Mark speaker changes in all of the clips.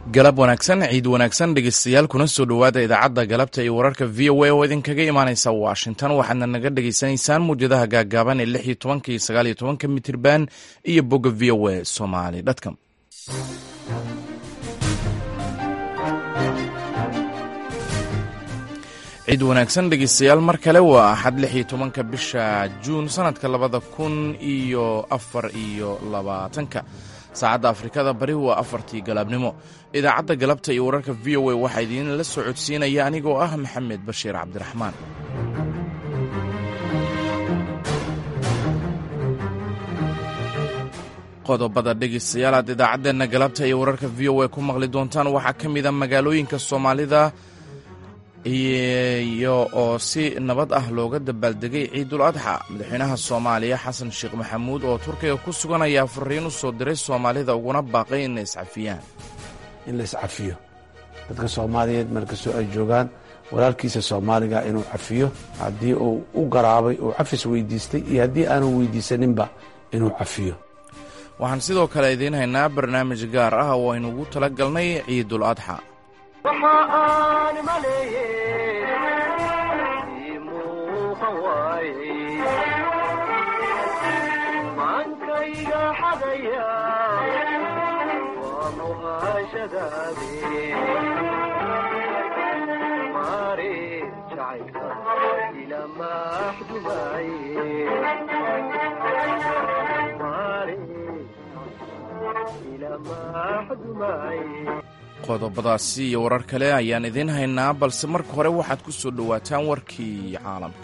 Speaker 1: galab wanaagsan ciid wanaagsan dhegeystayaal kuna soo dhowaada idaacadda galabta iyo wararka v o a oo idinkaga imaaneysa washington waxaadna naga dhegeysanaysaan muwjadaha gaagaaban ee lix iyo tobanka iyo sagaal iyo tobanka mitirban iyo bogga v o a somali dtcom ciid wanaagsan dhegeystayaal mar kale waa axad lix iyo tobanka bisha juun sanadka labada kun iyo afar iyo labaatanka saacadda afrikada bari waa afartii galaabnimo idaacadda galabta iyo wararka v o a waxaa idiinla soo codsiinaya anigoo ah maxamed bashiir cabdiraxmaan qodobada dhegeystayaal aad idaacaddeenna galabta iyo wararka v o a ku maqli doontaan waxaa ka mid a magaalooyinka soomaalida iyo oo si nabad ah looga dabaaldegay ciidul adxa madaxweynaha soomaaliya xasan sheekh maxamuud oo turkiga ku sugan ayaa fariin u soo diray soomaalida uguna baaqay inay iscafiyaan
Speaker 2: in la iscafiyo dadka soomaaliyeed markastoo ay joogaan walaalkiisa soomaaliga inuu cafiyo haddii uu u garaabay uu cafis weydiistay iyo haddii aanu weydiisaninba inuu cafiyo
Speaker 1: waxaan sidoo kale idiin haynaa barnaamij gaar ah oo aynu ugu tala galnay ciidul adxa
Speaker 3: waxa aan maleeyey ii muuqan waayey maankayga xadaya waa muhaashadaade maare jacaylka ila maxdumaye maare ila maxdumaye
Speaker 1: qodobadaasi iyo warar kale ayaan idiin haynaa balse marka hore waxaad ku soo dhowaataan warkii caalamka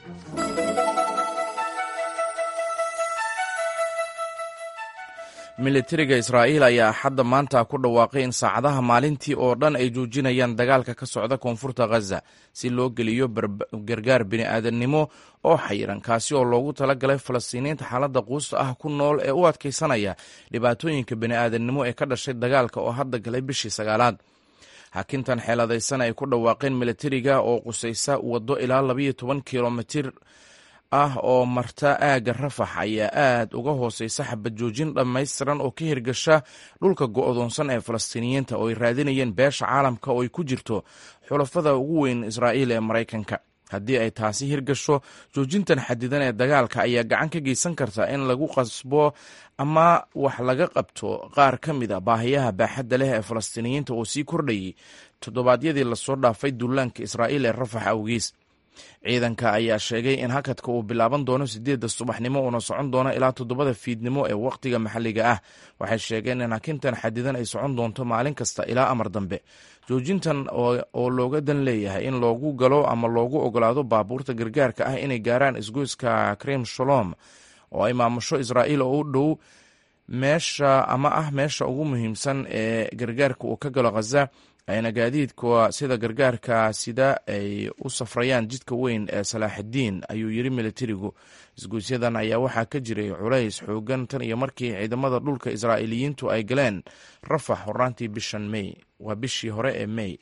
Speaker 1: militariga israa'iil ayaa xadda maanta ku dhawaaqay in saacadaha maalintii oo dhan ay joojinayaan dagaalka ka socda koonfurta khaza si loo geliyo gargaar bini'aadannimo oo xayiran kaasi oo loogu talagalay falastiiniinta xaaladda quusta ah ku nool ee u adkaysanaya dhibaatooyinka bini'aadannimo ee ka dhashay dagaalka oo hadda galay bishii sagaalaad xakintan xeeladaysan ay ku dhawaaqeen militariga oo qusaysa waddo ilaa labayo toban kilomitir ah oo marta aagga rafax ayaa aad uga hooseysa xabad joojin dhammaystiran oo ka hirgasha dhulka go'doonsan ee falastiiniyiinta oo ay raadinayeen beesha caalamka oo ay ku jirto xulafada ugu weyn israa'iil ee maraykanka haddii ay taasi hirgasho joojintan xadidan ee dagaalka ayaa gacan ka geysan karta in lagu qasbo ama wax laga qabto qaar ka mid a baahiyaha baaxadda leh ee falastiiniyiinta oo sii kordhayay toddobaadyadii lasoo dhaafay duulaanka israa'iil ee rafax awgiis ciidanka ayaa sheegay in hakadka uu bilaaban doono sideedda subaxnimo uuna socon doono ilaa toddobada fiidnimo ee wakhtiga maxalliga ah waxay sheegeen in hakintan xadidan ay socon doonto maalin kasta ilaa amar dambe joojintan oo looga dan leeyahay in loogu galo ama loogu ogolaado baabuurta gargaarka ah inay gaaraan isgoyska krim shalom oo ay maamusho israa'iil oo u dhow meesha ama ah meesha ugu muhiimsan ee gargaarka uu ka galo khaza ayna gaadiidka sida gargaarka sida ay u safrayaan jidka weyn ee salaaxidiin ayuu yiri militarigu isgoysyadan ayaa waxaa ka jiray culays xoogan tan iyo markii ciidamada dhulka israa'iiliyiintu ay galeen rafax horaantii bishan mey waa bishii hore ee mey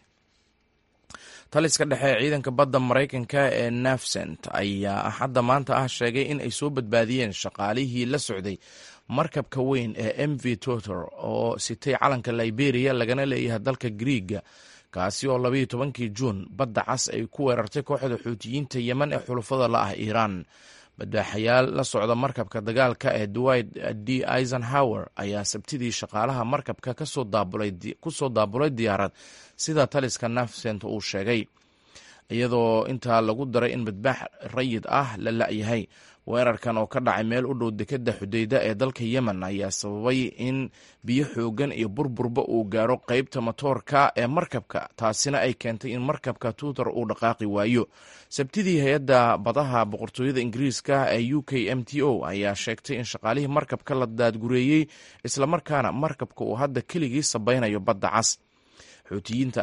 Speaker 1: taliska dhexe ee ciidanka badda maraykanka ee nafsent ayaa axadda maanta ah sheegay in ay soo badbaadiyeen shaqaalihii la socday markabka weyn ee m v totor oo sitay calanka liberia lagana leeyahay dalka griiga kaasi oo labayo tobankii juun badda cas ay ku weerartay kooxda xuutiyiinta yemen ee xulufada la ah iiraan badbaaxayaal la socda markabka dagaalka ee dwight d eisenhower ayaa sabtidii shaqaalaha markabka ku soo daabulay diyaarad sida taliska nafsent uu sheegay iyadoo intaa lagu daray in badbaax rayid ah la la'yahay weerarkan oo ka dhacay meel u dhow dekadda xudeyda ee dalka yemen ayaa sababay in biyo xoogan iyo burburba uu gaaro qeybta matoorka ee markabka taasina ay keentay in markabka tuutar uu dhaqaaqi waayo sabtidii hay-adda badaha boqortooyada ingiriiska ee u k m t o ayaa sheegtay in shaqaalihii markabka la daadgureeyey islamarkaana markabka uu hadda keligii sabaynayo badda cas xuutiyiinta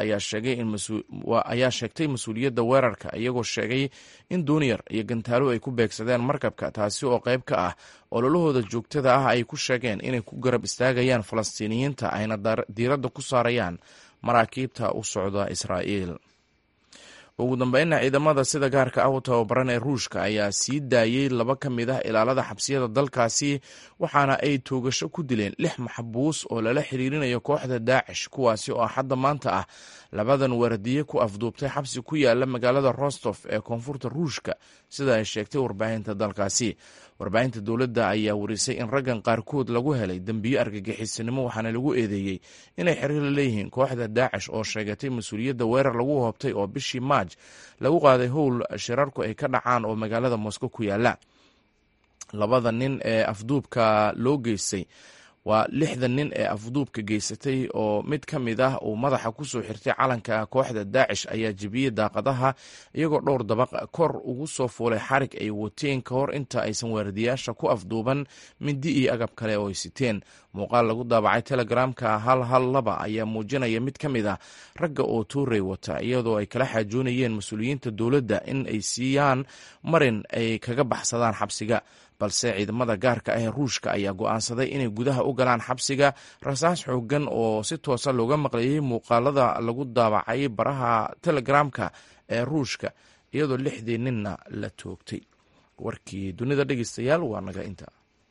Speaker 1: ayaa sheegtay mas-uuliyadda weerarka iyagoo sheegay in duuniyar iyo gantaalo ay ku beegsadeen markabka taasi oo qayb ka ah ololahooda joogtada ah ay ku sheegeen inay ku garab istaagayaan falastiiniyiinta ayna diiradda ku saarayaan maraakiibta u socda israa'iil ugu dambeynna ciidamada sida gaarka ah u tababaran ee ruushka ayaa sii daayey laba ka mid ah ilaalada xabsiyada dalkaasi waxaana ay toogasho ku dileen lix maxbuus oo lala xiriirinayo kooxda daacish kuwaasi oo axadda maanta ah labadan wardiye ku afduubtay xabsi ku yaala magaalada rostof ee koonfurta ruushka sida ay sheegtay warbaahinta dalkaasi warbaahinta dowladda ayaa warisay in raggan qaarkood lagu helay dembiyo argagixisanimo waxaana lagu eedeeyey inay xiriir la leeyihiin kooxda daacish oo sheegatay mas-uuliyadda weerar lagu hoobtay oo bishii maaj lagu qaaday howl shirarku ay ka dhacaan oo magaalada moscow ku yaala labada nin ee afduubka loo geystay waa lixda nin ee afduubka geysatay oo mid ka mid ah uu madaxa kusoo xirtay calanka kooxda daacish ayaa jebiyey daaqadaha iyagoo dhowr dabaq kor ugu soo fuulay xarig ay wateen ka hor inta aysan waardiyaasha ku afduuban mindi iyo agab kale oo ay siteen muuqaal lagu daabacay telegramka hal hal laba ayaa muujinaya mid ka mid ah ragga oo tuurey wata iyadoo ay kala xaajoonayeen mas-uuliyiinta dowladda in ay siiyaan marin ay kaga baxsadaan xabsiga balse ciidamada gaarka ah ee ruushka ayaa go'aansaday inay gudaha u galaan xabsiga rasaas xoogan oo si toosa looga maqlayay muuqaalada lagu daabacay baraha telegramka ee ruushka iyadoo lixdii ninna la toogtay warkii dunida dhegeystayaal waa naga inta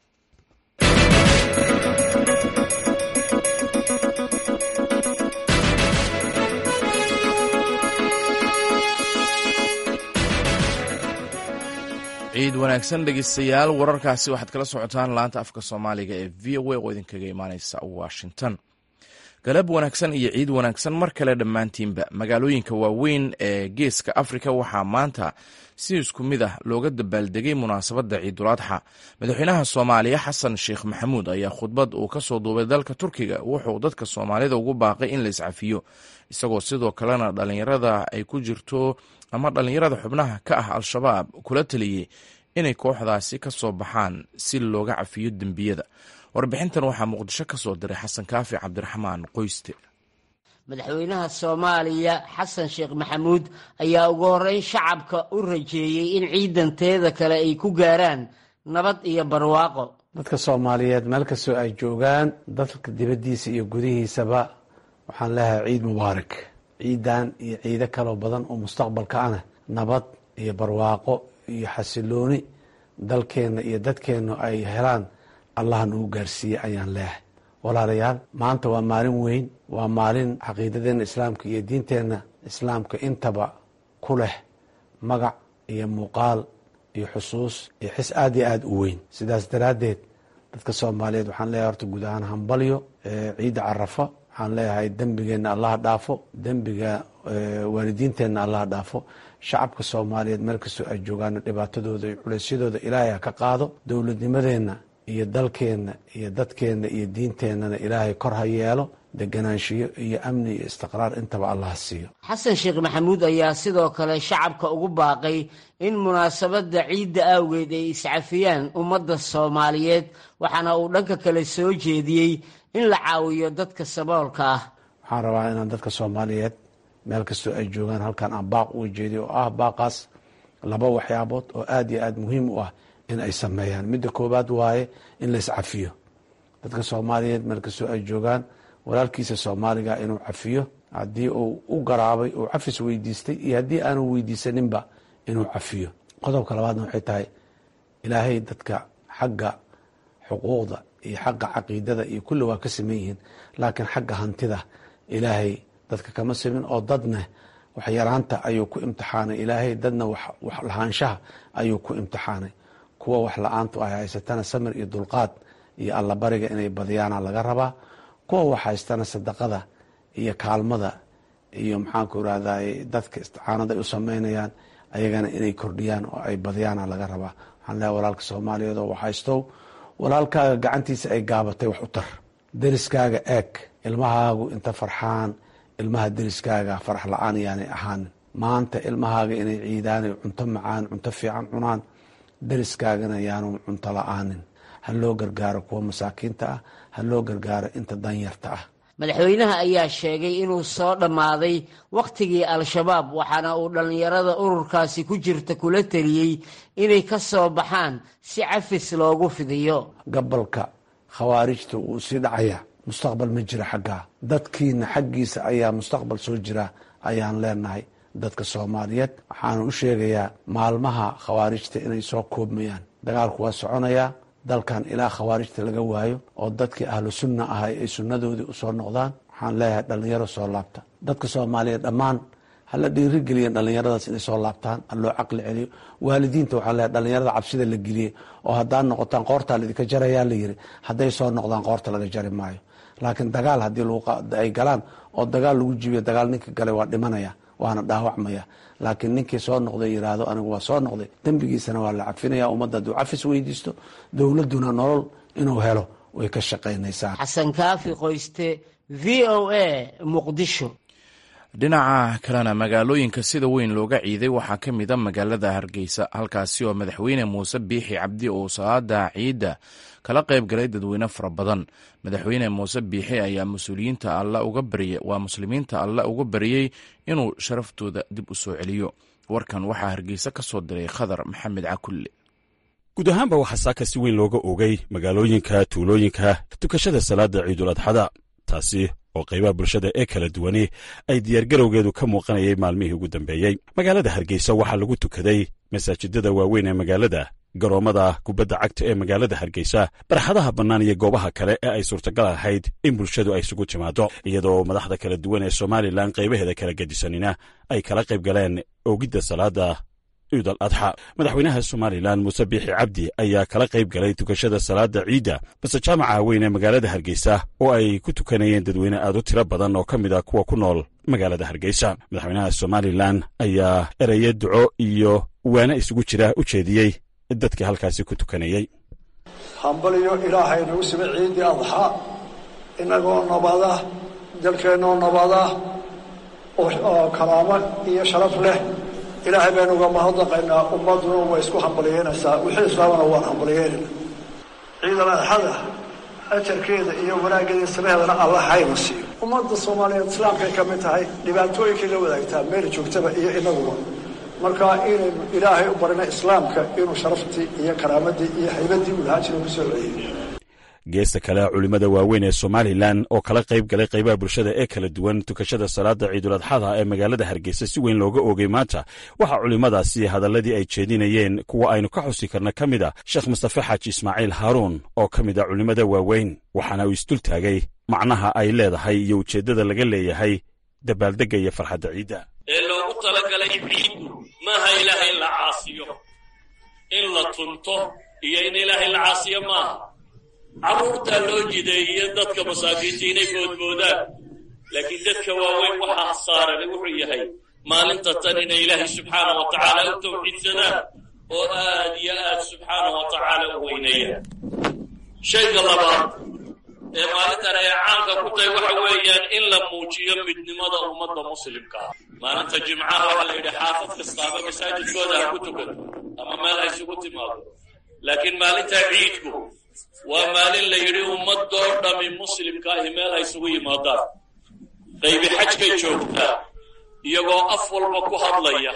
Speaker 1: ciid wanaagsan dhegeystayaal wararkaasi waxaad kala socotaan laanta afka soomaaliga ee v o a oo idinkaga imaaneysa washington galab wanaagsan iyo ciid wanaagsan mar kale dhammaantiinba magaalooyinka waaweyn ee geeska afrika waxaa maanta si isku mid ah looga dabaaldegay munaasabadda ciiduladxa madaxweynaha soomaaliya xasan sheekh maxamuud ayaa khudbad uu ka soo duubay dalka turkiga wuxuu dadka soomaalida ugu baaqay in la iscafiyo isagoo sidoo kalena dhallinyarada ay ku jirto ama dhallinyarada xubnaha ka ah al-shabaab kula taliyey inay kooxdaasi ka soo baxaan si looga cafiyo dembiyada warbixintan waxaa muqdisho ka soo diray xasan kaafi cabdiraxmaan qoyste
Speaker 4: madaxweynaha soomaaliya xasan sheekh maxamuud ayaa ugu horreyn shacabka u rajeeyey in ciidanteeda kale ay ku gaaraan nabad iyo barwaaqo
Speaker 2: dadka soomaaliyeed meel kastoo ay joogaan dalka dibaddiisa iyo gudihiisaba waxaan leeyahay ciid mubaarak ciidan iyo ciido kaloo badan oo mustaqbalka ana nabad iyo barwaaqo iyo xasilooni dalkeenna iyo dadkeenna ay helaan allah nagu gaarsiiye ayaan leeyahay walaalayaal maanta waa maalin weyn waa maalin caqiidadeenna islaamka iyo diinteenna islaamka intaba ku leh magac iyo muuqaal iyo xusuus iyo xis aada iyo aada u weyn sidaas daraaddeed dadka soomaaliyeed waxaan leeyahay horta guud ahaan hambalyo ciidda carafa waxaan leeyahay dembigeenna allaha dhaafo dembiga waalidiinteenna allaha dhaafo shacabka soomaaliyeed meel kastoo ay joogaan dhibaatadooda iyo culeysyadooda ilaahay ha ka qaado dowladnimadeenna iyo dalkeenna iyo dadkeenna iyo diinteennana ilaahay kor ha yeelo deganaanshiyo iyo amni iyo istiqraar intaba allah siiyo
Speaker 4: xasan sheekh maxamuud ayaa sidoo kale shacabka ugu baaqay in munaasabadda ciidda awgeed ay iscafiyaan ummadda soomaaliyeed waxaana uu dhanka kale soo jeediyey in la caawiyo dadka saboolka ah
Speaker 2: waxaan rabaa inaan dadka soomaaliyeed meel kastoo ay joogaan halkan aan baaq uga jeediyo oo ah baaqaas laba waxyaabood oo aada iyo aada muhiim u ah in ay sameeyaan midda koowaad waaye in la iscafiyo dadka soomaaliyeed meel kastoo ay joogaan walaalkiisa soomaaliga inuu cafiyo haddii uu u garaabay uu cafis weydiistay iyo haddii aanu weydiisaninba inuu cafiyo qodobka labaadna waxay tahay ilaahay dadka xagga xuquuqda iyo xagga caqiidada iyo kulli waa ka saman yihiin laakiin xagga hantida ilaahay dadka kama samin oo dadna waxyaraanta ayuu ku imtixaanay ilaahay dadna wax lahaanshaha ayuu ku imtixaanay kuwa wax la-aantu ay haysatana samir iyo dulqaad iyo allabariga inay badiyaana laga rabaa kuwa wax haystana sadaqada iyo kaalmada iyo maxaanku irahday dadka isticaanada ay u sameynayaan ayagana inay kordhiyaan oo ay badiyaana laga rabaa waxaan leehay walaalka soomaaliyeed oo wax haystow walaalkaaga gacantiisa ay gaabatay wax u tar deriskaaga eeg ilmahaagu inta farxaan ilmaha deriskaaga farax la-aan yaanay ahaanin maanta ilmahaaga inay ciidaan cunto macaan cunto fiican cunaan deriskaagana yaanu cunto la-aanin ha loo gargaaro kuwa masaakiinta ah ha loo gargaaro inta danyarta ah
Speaker 4: madaxweynaha ayaa sheegay inuu soo dhammaaday wakhtigii al-shabaab waxaana uu dhallinyarada ururkaasi ku jirta kula teliyey inay ka soo baxaan si cafis loogu fidiyo
Speaker 2: gabalka khawaarijta wuu sii dhacayaa mustaqbal ma jira xaggaa dadkiina xaggiisa ayaa mustaqbal soo jira ayaan leenahay dadka soomaaliyeed waxaana u sheegayaa maalmaha khawaarijta inay soo koobmayaan dagaalku waa soconayaa dalkan ilaa khawaarijta laga waayo oo dadkii ahlu sunna ahay ay sunnadoodii usoo noqdaan waxaan leeyahay dhallinyaro soo laabta dadka soomaaliyeed dhammaan hala dhiirigeliya dhallinyaradaas inay soo laabtaan ha loo caqli celiyo waalidiinta waxaa leeyahay dhallinyarada cabsida la geliyey oo haddaad noqotaan qoortaa laidinka jarayaa la yiri hadday soo noqdaan qoorta laga jari maayo laakiin dagaal haddii ay galaan oo dagaal lagu jibiyo dagaal ninka galay waa dhimanaya waana dhaawacmaya laakiin ninkii soo noqday yiraahdo anigu waa soo noqday dembigiisana waa la cafinaya ummadda hadduu cafis weydiisto dowladduna nolol inuu helo way ka shaqaynaysaa
Speaker 4: xasan kaafi qoyste v o a muqdisho
Speaker 1: dhinaca kalena magaalooyinka sida weyn looga ciiday waxaa ka mid a magaalada hargeysa halkaasi oo madaxweyne muuse biixi cabdi uu salaada ciidda kala qayb galay dadweyne fara badan madaxweyne muuse biixi ayaa mas-uuliyiinta alla uga baryay waa muslimiinta alla uga baryey inuu sharaftooda dib u soo celiyo warkan waxaa hargeysa ka soo diray khadar maxamed cakulle
Speaker 5: guud ahaanba waxaa saaka si weyn looga ogay magaalooyinka tuulooyinka tukashada salaada ciidul adxada taasi oo qaybaha bulshada ee kala duwani ay diyaargarowgeedu ka muuqanayay maalmihii ugu dambeeyey magaalada hargeysa waxaa lagu tukaday masaajidada waaweyn ee magaalada garoommada kubadda cagta ee magaalada hargeysa barxadaha bannaan iyo goobaha kale ee ay suurtagal ahayd in bulshadu ay isugu timaado iyadoo madaxda kala duwan ee somalilan qaybaheeda kala gedisanina ay kala qayb galeen oogidda salaada ciidal adxa madaxweynaha somalilan muuse biixi cabdi ayaa kala qayb galay tukashada salaada ciidda base jaamaca weyn ee magaalada hargeysa oo ay ku tukanayeen dadweyne aad u tiro badan oo ka mid a kuwa ku nool magaalada hargeysa madaxweynaha somalilan ayaa ereye duco iyo waana isugu jira u jeediyey dadkii halkaasi ku tukanayey
Speaker 6: hambaliyo ilaahay nagu sima ciiddii adxa inagoo nabada dalkeennoo nabada oo karaamo iyo sharaf leh ilaahay baynu uga mahadnaqaynaa ummadduna way isku hambaliyeynaysaa wixii islaamana waan hambaliyeynayna ciidal adxada ajarkeeda iyo wanaaggeeda samaheedana alla hayna siiyo ummadda soomaaliyeed islaamkay ka mid tahay dhibaatooyinkay la wadaagtaa meel joogtaba iyo inaguba marka inaynu ilaahay u barina islaamka inuu sharaftii iyo karaamadii iyo haybaddii uu lahaa jira ku soo celiyey
Speaker 5: geesta kale culimmada waaweyn ee somalilan oo kala qayb galay qaybaha bulshada ee kala duwan tukashada salaada ciiduladxada ee magaalada hargeysa si weyn looga oogay maanta waxaa culimmadaasi hadalladii ay jeedinayeen kuwa aynu ka xusi karna ka mid a sheekh mustafe xaaji ismaaciil haaruun oo ka mid a culimmada waaweyn waxaana uu isdul taagay macnaha ay leedahay iyo ujeeddada laga leeyahay dabaaldegga iyo farxadda ciidda
Speaker 7: ee loogu talagalay ciiddu maaha ilaahay in la caasiyo in la tunto iyo in ilaahay la caasiyo maaha carruurtaa loo jideeye dadka masaakiinta inay boodboodaan laakiin dadka waaweyn waxaa saarani wuxuu yahay maalinta tan inay ilaahay subxaana wa tacaala u tawxiidsadaan oo aad iyo aad subxaana wa tacaala u weyneeyaan shayga labaad ee maalintan ay caanka ku tahay waxa weeyaan in la muujiyo midnimada ummadda muslimka ah maalinta jimcaha waxaa la yidhi xaafad kastaaba masaajidkooda ha ku tukado ama meel ha isugu timaado laakiin maalinta ciidku waa maalin la yidhi ummadoo dhami muslimka ahi meel ha isugu yimaadaan qaybi xajkay joogtaa iyagoo af walba ku hadlaya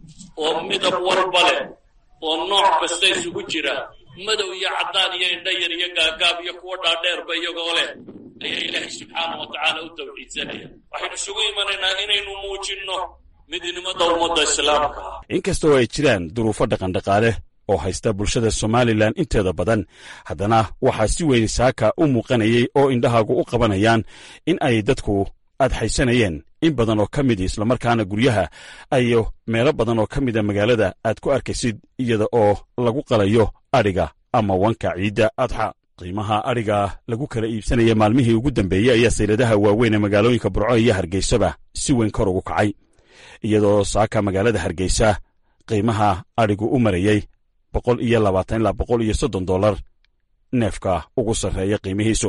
Speaker 7: oo midab walba leh oo nooc kasta isugu jira madow iyo caddaan iyo indha yar iyo gaagaab iyo kuwo dhaadheerba iyagoo leh ayaa ilaahay subxaana wa tacaala u tawxiidsanaya waxaynu isugu imanaynaa inaynu muujinno midnimada ummadda islaamka ah
Speaker 5: inkastoo ay jiraan duruufo dhaqandhaqaale oo haysta bulshada somalilan inteeda badan haddana waxaa si weyn saaka u muuqanayay oo indhahaagu u qabanayaan in ay dadku adxaysanayeen in badan oo ka midi islamarkaana guryaha ayo meelo badan oo ka mida magaalada aad ku arkaysid iyada oo lagu qalayo adhiga ama wanka ciidda adxa qiimaha adhiga lagu kala iibsanaya maalmihii ugu dambeeyey ayaa sayladaha waaweyn ee magaalooyinka burco iyo hargeysaba si weyn kor ugu kacay iyadoo saaka magaalada hargeysa qiimaha adhigu u marayey boqol iyo labaatan ilaa boqol iyo soddon dollar neefka ugu sarreeya qiimihiisu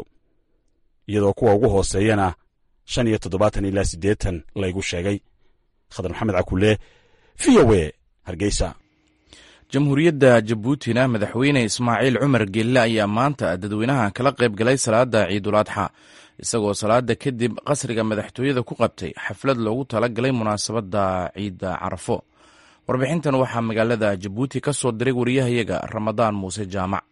Speaker 5: iyadoo kuwa ugu hooseeyana shan iyo toddobaatan ilaa siddeetan laygu sheegay khadar maxamed cakulle v o e hargeysa
Speaker 1: jamhuuriyadda jabuutina madaxweyne ismaaciil cumar gelle ayaa maanta dadweynaha kala qayb galay salaada ciidul adxa isagoo salaada kadib qasriga madaxtooyada ku qabtay xaflad loogu tala galay munaasabadda ciidda carafo warbixintan waxaa magaalada jabuuti ka soo diray wariyahayaga ramadaan muuse jaamac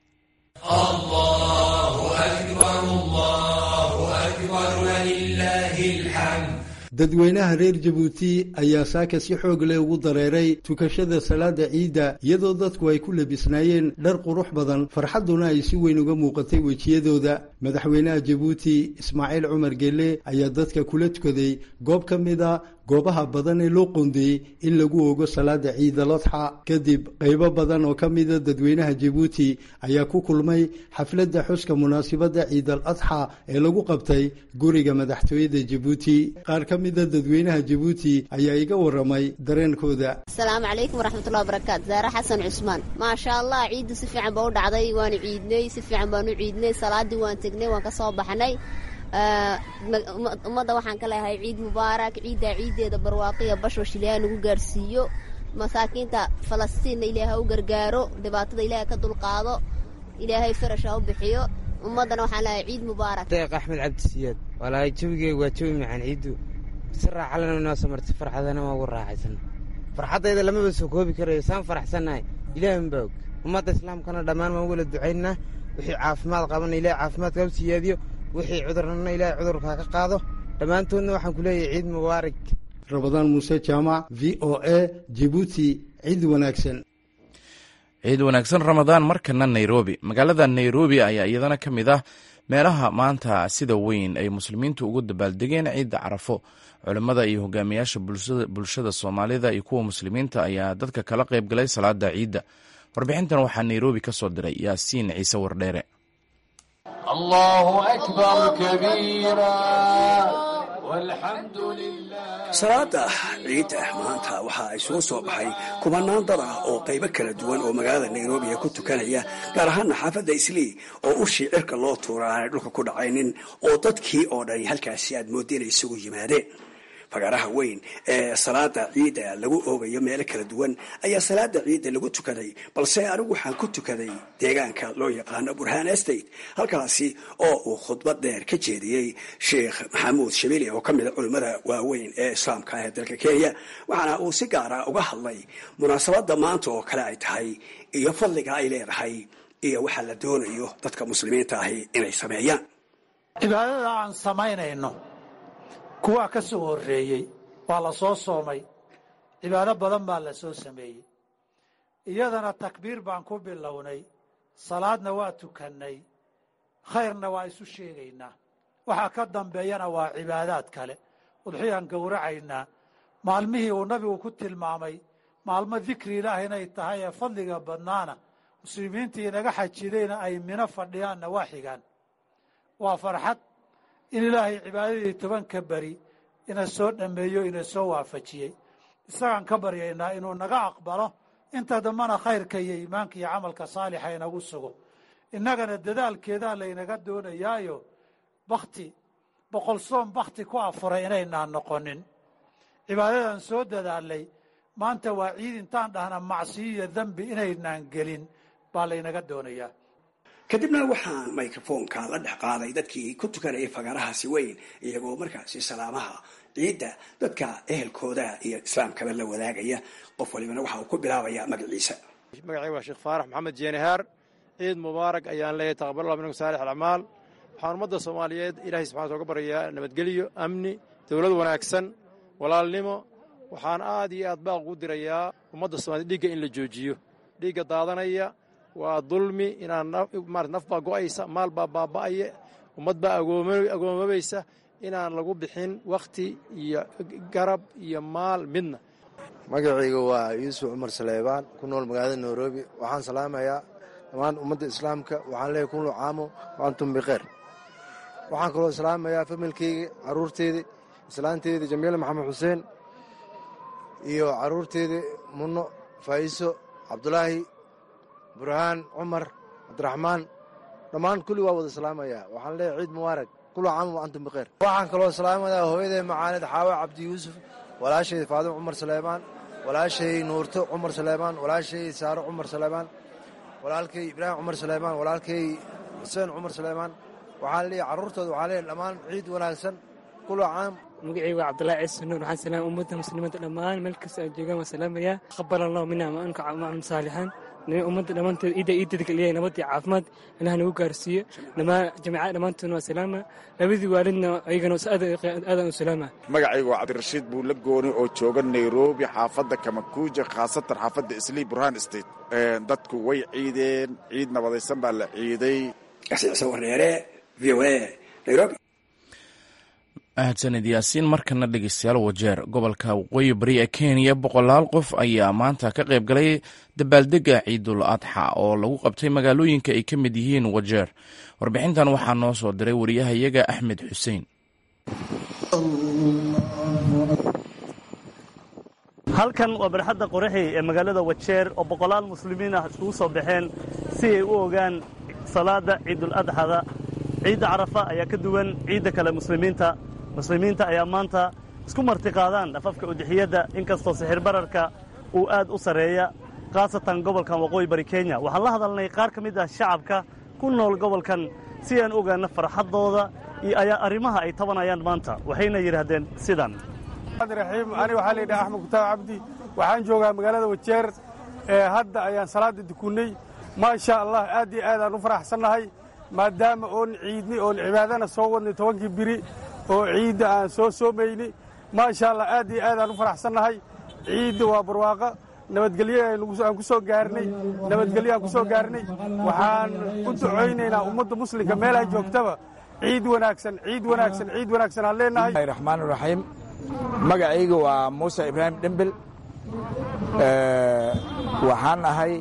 Speaker 8: dadweynaha reer jabuuti ayaa saaka si xoog leh ugu dareeray tukashada salaada ciidda iyadoo dadku ay ku labisnaayeen dhar qurux badan farxadduna ay si weyn uga muuqatay wejiyadooda madaxweynaha jabuuti ismaaciil cumar geelle ayaa dadka kula tukaday goob ka mid a goobaha badan ee loo qoondeeyey in lagu ogo salaada ciidalodxa kadib qaybo badan oo ka mida dadweynaha jabuuti ayaa ku kulmay xafladda xuska munaasibadda ciidal adxa ee lagu qabtay guriga madaxtooyada jabuuti qaar ka mida dadweynaha jabuuti ayaa iga waramay dareenkooda
Speaker 9: asalaamu calaykum waraxmatullahi wabarakaatu zaare xasan cusmaan maasha allah ciiddu si fiican ba u dhacday waanu ciidnay si fiican baanu ciidnay salaadii waan tegnay waan ka soo baxnay ummadda waxaan ka leeyahay ciid mubaarak ciiddaa ciiddeeda barwaaqiya bashwash ilaahay nagu gaarhsiiyo masaakiinta falastiinna ilaahay ha u gargaaro dhibaatada ilaahay ka dulqaado ilaahay farash ha u bixiyo ummaddana waxaan leeyahay ciid mubaarak
Speaker 10: deeq axmed cabdisiyaad walaahay jawigeega waa jawi macaan ciiddu si raaxalana noo samartay farxadana waa ugu raaxaysan farxaddayda lamaba soo koobi karayo saan faraxsannahay ilaahin baa og ummadda islaamkana dhammaan waan wala ducaynaa wixii caafimaad qabana ilahay caafimaadka u siyaadiyo wixii cudurnana ilaahay cudurkaa ka qaado dhammaantoodna waxaan ku leeyahay ciid mubaarak
Speaker 8: rabadaan muuse jaamac v o a jibuuti ciid wanaagsan
Speaker 1: ciid wanaagsan ramadaan markana nairobi magaalada nairobi ayaa iyadana ka mid ah meelaha maanta sida weyn ay muslimiintu ugu dabaaldegeen ciidda carafo culimmada iyo hogaamiyaasha bulshada soomaalida iyo kuwa muslimiinta ayaa dadka kala qayb galay salaada ciidda warbixintan waxaa nairobi ka soo diray yaasiin ciise wardheere
Speaker 11: salaada ciidda maanta waxaa isugu soo baxay kubanaan dad ah oo qaybo kala duwan oo magaalada nairobi ku tukanaya gaar ahaana xaafadda islii oo ushii cirka loo tuura aanay dhulka ku dhacaynin oo dadkii oo dhani halkaasi aad moodda inay isugu yimaadeen fagaaraha weyn ee salaada ciidda lagu oogayo meelo kala duwan ayaa salaada ciidda lagu tukaday balse anigu waxaan ku tukaday deegaanka loo yaqaano burhaan estate halkaasi oo uu khudbad dheer ka jeediyey sheekh maxamuud shabili oo ka mida culimmada waaweyn ee islaamka ee dalka kenya waxaana uu si gaara uga hadlay munaasabadda maanta oo kale ay tahay iyo fadliga ay leedahay iyo waxaa la doonayo dadka muslimiinta ahi inay sameeyaan
Speaker 12: cibaadada aan samaynayno kuwaa ka soo horreeyey waa la soo soomay cibaado badan baa la soo sameeyey iyadana takbiir baan ku bilownay salaadna waa tukannay khayrna waa isu sheegaynaa waxaa ka dambeeyana waa cibaadaad kale udxiyaan gowracaynaa maalmihii uu nabigu ku tilmaamay maalmo dikri ilaah inay tahay ee fadliga badnaana muslimiintii inaga xajidayna ay mino fadhiyaanna waa xigaan waa farxad in ilaahay cibaadadii tobanka beri ina soo dhammeeyo ina soo waafajiyey isagaan ka baryaynaa inuu naga aqbalo inta dambana khayrka iyo iimaanka iyo camalka saalixa inagu sugo innagana dadaalkeedaa laynaga doonayaayo bakti boqol soom bakti ku afuray inaynaan noqonin cibaadadan soo dadaalay maanta waa ciid intaan dhahna macsiyo iyo dembi inaynaan gelin baa laynaga doonayaa
Speaker 11: kadibna waxaan microfoonka la dhex qaaday dadkii ku tukanayay fagaarahaasi weyn iyagoo markaasi salaamaha ciidda dadka ehelkooda iyo islaamkaba la wadaagaya qof walibana waxa uu ku bilaabayaa magaciisa
Speaker 13: magacayga waa sheekh faarax maxamed jeenahaar ciid mubaarak ayaan leeyahay taqaballah minkum saalix alacmaal waxaan ummadda soomaaliyeed ilaahay subxana uga baryayaa nabadgelyo amni dowlad wanaagsan walaalnimo waxaan aad iyo aad baaq ugu dirayaa ummadda soomaaliyed dhiigga in la joojiyo dhiigga daadanaya waa dulmi inaan naf baa go'aysa maal baa baaba'aya ummad baa agoomabaysa inaan lagu bixin wakhti iyo garab iyo maal midna
Speaker 14: magacayga waa yuusuf cumar saleebaan ku nool magaalada nairobi waxaan salaamayaa dhammaan ummadda islaamka waxaan leeyahy kullu caamo wa antum bikeyr waxaan kaloo salaamayaa familkeyga carruurteydii islaanteydii jamiila maxamed xuseen iyo carruurteydii munno faa'iso cabdulaahi burhaan cumar cabdiraxmaan dhammaan kulli waa wada salaamayaa waxaan leeyahay ciid mubaarak kullu caama wa antum bikeyr waxaan kaloo salaamayaa hooyaday macaanid xaawa cabdi yuusuf walaashay faadimo cumar saleebaan walaashay nuurto cumar saleebaan walaashay saaro cumar saleebaan walaalkay ibraahim cumar saleebaan walaalkay xuseen cumar saleebaan waxaan leeyahay carruurtooda waxaan leeyahay dhammaan ciid wanaagsan kullu caam
Speaker 15: magacayga waa cabdulahi ciise nuur waxaan salaama ummadda muslimiinta dhammaan meel kasta ay joogaan waan salaamayaa qabal allahu mina ma anka maclum saalixaan ummadda dhammaanteed ciidda ciidada kaliyahay nabad iyo caafimaad ilaah nagu gaarsiiyo dhammaan jamaacada dhammaantoodna waa salaama labadii waalidna ayagana aadan u salaama
Speaker 16: magacayga waa cabdirashiid buulle gooni oo jooga nairobi xaafadda kamakuuja khaasatan xaafadda islii burhan state dadku way ciideen ciid nabadaysan baa la ciiday
Speaker 11: wareere v o a nairobi
Speaker 1: mahadsanid yaasiin markana dhegeystayaal wajeer gobolka waqooyi bari ee kenya boqolaal qof ayaa maanta ka qayb galay dabaaldega ciidul adxa oo lagu qabtay magaalooyinka ay ka mid yihiin wajeer warbixintan waxaa noo soo diray wariyahayaga axmed xuseen
Speaker 17: halkan waa barxadda qoraxi ee magaalada wajeer oo boqolaal muslimiin ah iskugu soo baxeen si ay u ogaan salaada ciidul adxada ciidda carafa ayaa ka duwan ciidda kale muslimiinta muslimiinta ayaa maanta isku martiqaadaan afafka udixiyadda inkastoo sixir bararka uu aad u sarreeya khaasatan gobolkan waqooyi bari kenya waxaan la hadalnay qaar ka mid ah shacabka ku nool gobolkan si aan ogaano farxaddooda iyo ayaa arrimaha ay tabanayaan maanta waxayna yidhaahdeen sidan
Speaker 18: raxiim ani waxaa layidhaha axmed kutaab cabdi waxaan joogaa magaalada wajeer ee hadda ayaan salaada dukunnay maasha allah aad iyo aad aan u faraxsannahay maadaama oon ciidni oon cibaadana soo wadnay tobankii biri oo ciidda aan soo soomayni maasha allah aad iyo aad aan u faraxsannahay ciidda waa barwaaqo nabadgelyo aan ku soo gaarnay nabadgelyo aan ku soo gaarnay waxaan u ducaynaynaa ummadda muslimka meelaa joogtaba ciid wanaagsan ciid wanaagsan ciid wanaagsan aan leenahay
Speaker 19: raxmaan raxiim magacayga waa muuse ibraahim dhembel waxaan ahay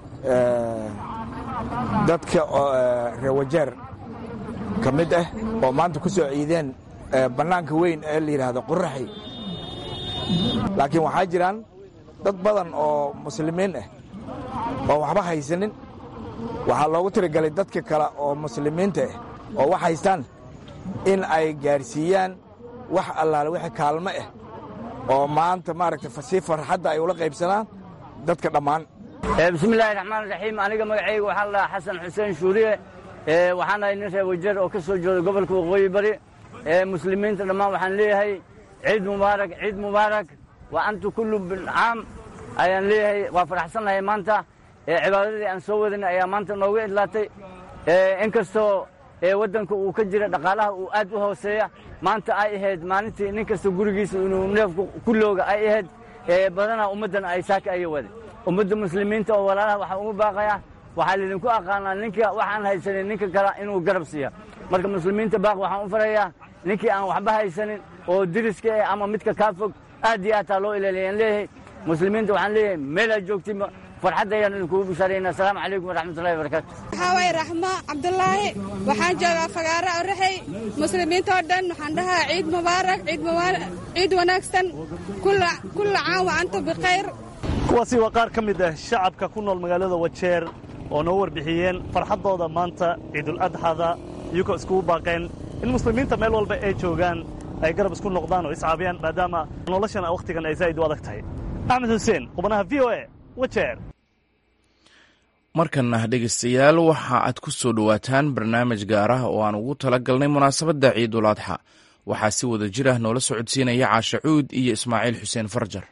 Speaker 19: dadka reer wajeer ka mid ah oo maanta ku soo ciideen bannaanka weyn ee la yidhaahdo qoraxi laakiin waxaa jiraan dad badan oo muslimiin ah oo waxba haysanin waxaa loogu tirigalay dadka kale oo muslimiinta ah oo wax haystaan in ay gaadhsiiyaan wax allaale wixii kaalmo ah oo maanta maaragta si farxadda ay ula qaybsanaan dadka dhammaan
Speaker 20: bismillaahi raxmaan raxiim aniga magacayga waxaa la dhahaa xasan xuseen shuuriye waxaan ahay nin reer wajeer oo ka soo jeeda gobolka waqooyi bari muslimiinta dhammaan waxaan leeyahay ciid mubaarak ciid mubaarak wa antu kullu bilcaam ayaan leeyahay waa faraxsannahay maanta cibaadadii aan soo wadanay ayaa maanta nooga idlaatay inkastoo waddanka uu ka jira dhaqaalaha uu aad u hooseeya maanta ay ahayd maalintii nin kasta gurigiisa inuu neefku ku looga ay ahayd badanaa ummaddan ay saaka aya wada ummadda muslimiinta oo walaalaha waxaa ugu baaqaya waxaa laydinku aqaanaa ninka waxaan haysanin ninka kale inuu garab siiya marka muslimiinta baaq waxaan u farayaa ninkii aan waxba haysanin oo diriska eh ama midka kaa fog aad iyo aad taa loo ilaaliyaan leeyahay muslimiinta waxaan leeyahay meelaad joogtiin farxadda ayaan idinkugu bishaarayna asalaamu calaykum waraxmatullahi wabarakaatu
Speaker 21: waxaa waye raxmo cabdulaahi waxaan joogaa fagaaro oraxey muslimiinta oo dhan waxaan dhahaa ciid mubaarak ciid wanaagsan kulla caam wa anta bikhayr
Speaker 17: kuwaasi waa qaar ka mid ah shacabka ku nool magaalada wajeer oo noo warbixiyeen farxaddooda maanta ciidul adxada iyagoo iskugu baaqeen in muslimiinta meel walba ay joogaan ay garab isku noqdaan oo iscaabiyaan maadaama noloshana wakhtigan ay zaa'id u adag tahay axmed xuseen qubanaha v o a wajeer
Speaker 1: markana dhegeystayaal waxa aad ku soo dhowaataan barnaamij gaar ah oo aan ugu tala galnay munaasabadda ciidul adxa waxaa si wada jir ah noola socodsiinaya caasha cuud iyo ismaaciil xuseen farjar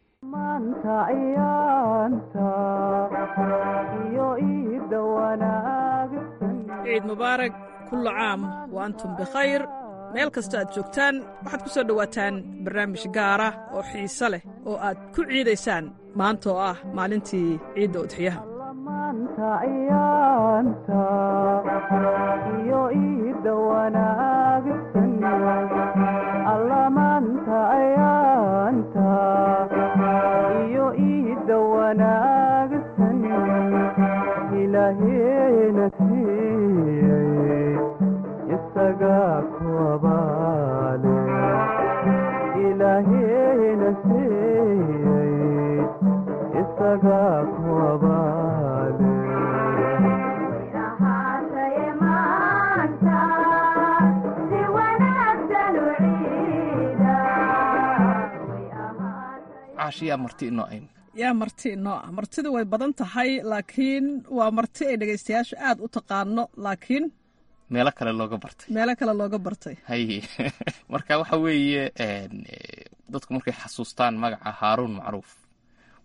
Speaker 22: ciid mubaarak kullu caam wa antum bikhayr meel kasta aad joogtaan waxaad ku soo dhowaataan barnaamij gaara oo xiise leh oo aad ku ciidaysaan maanta oo ah maalintii ciidda udxiyaha yaa marti inoo ah martidu way badan tahay laakiin waa marti ay dhegaystayaashu aad u taqaano laakiin
Speaker 23: meelo kale looga bartay
Speaker 22: meelo kale looga bartay
Speaker 23: haye marka waxa weeye dadku markay xasuustaan magaca haaruun macruuf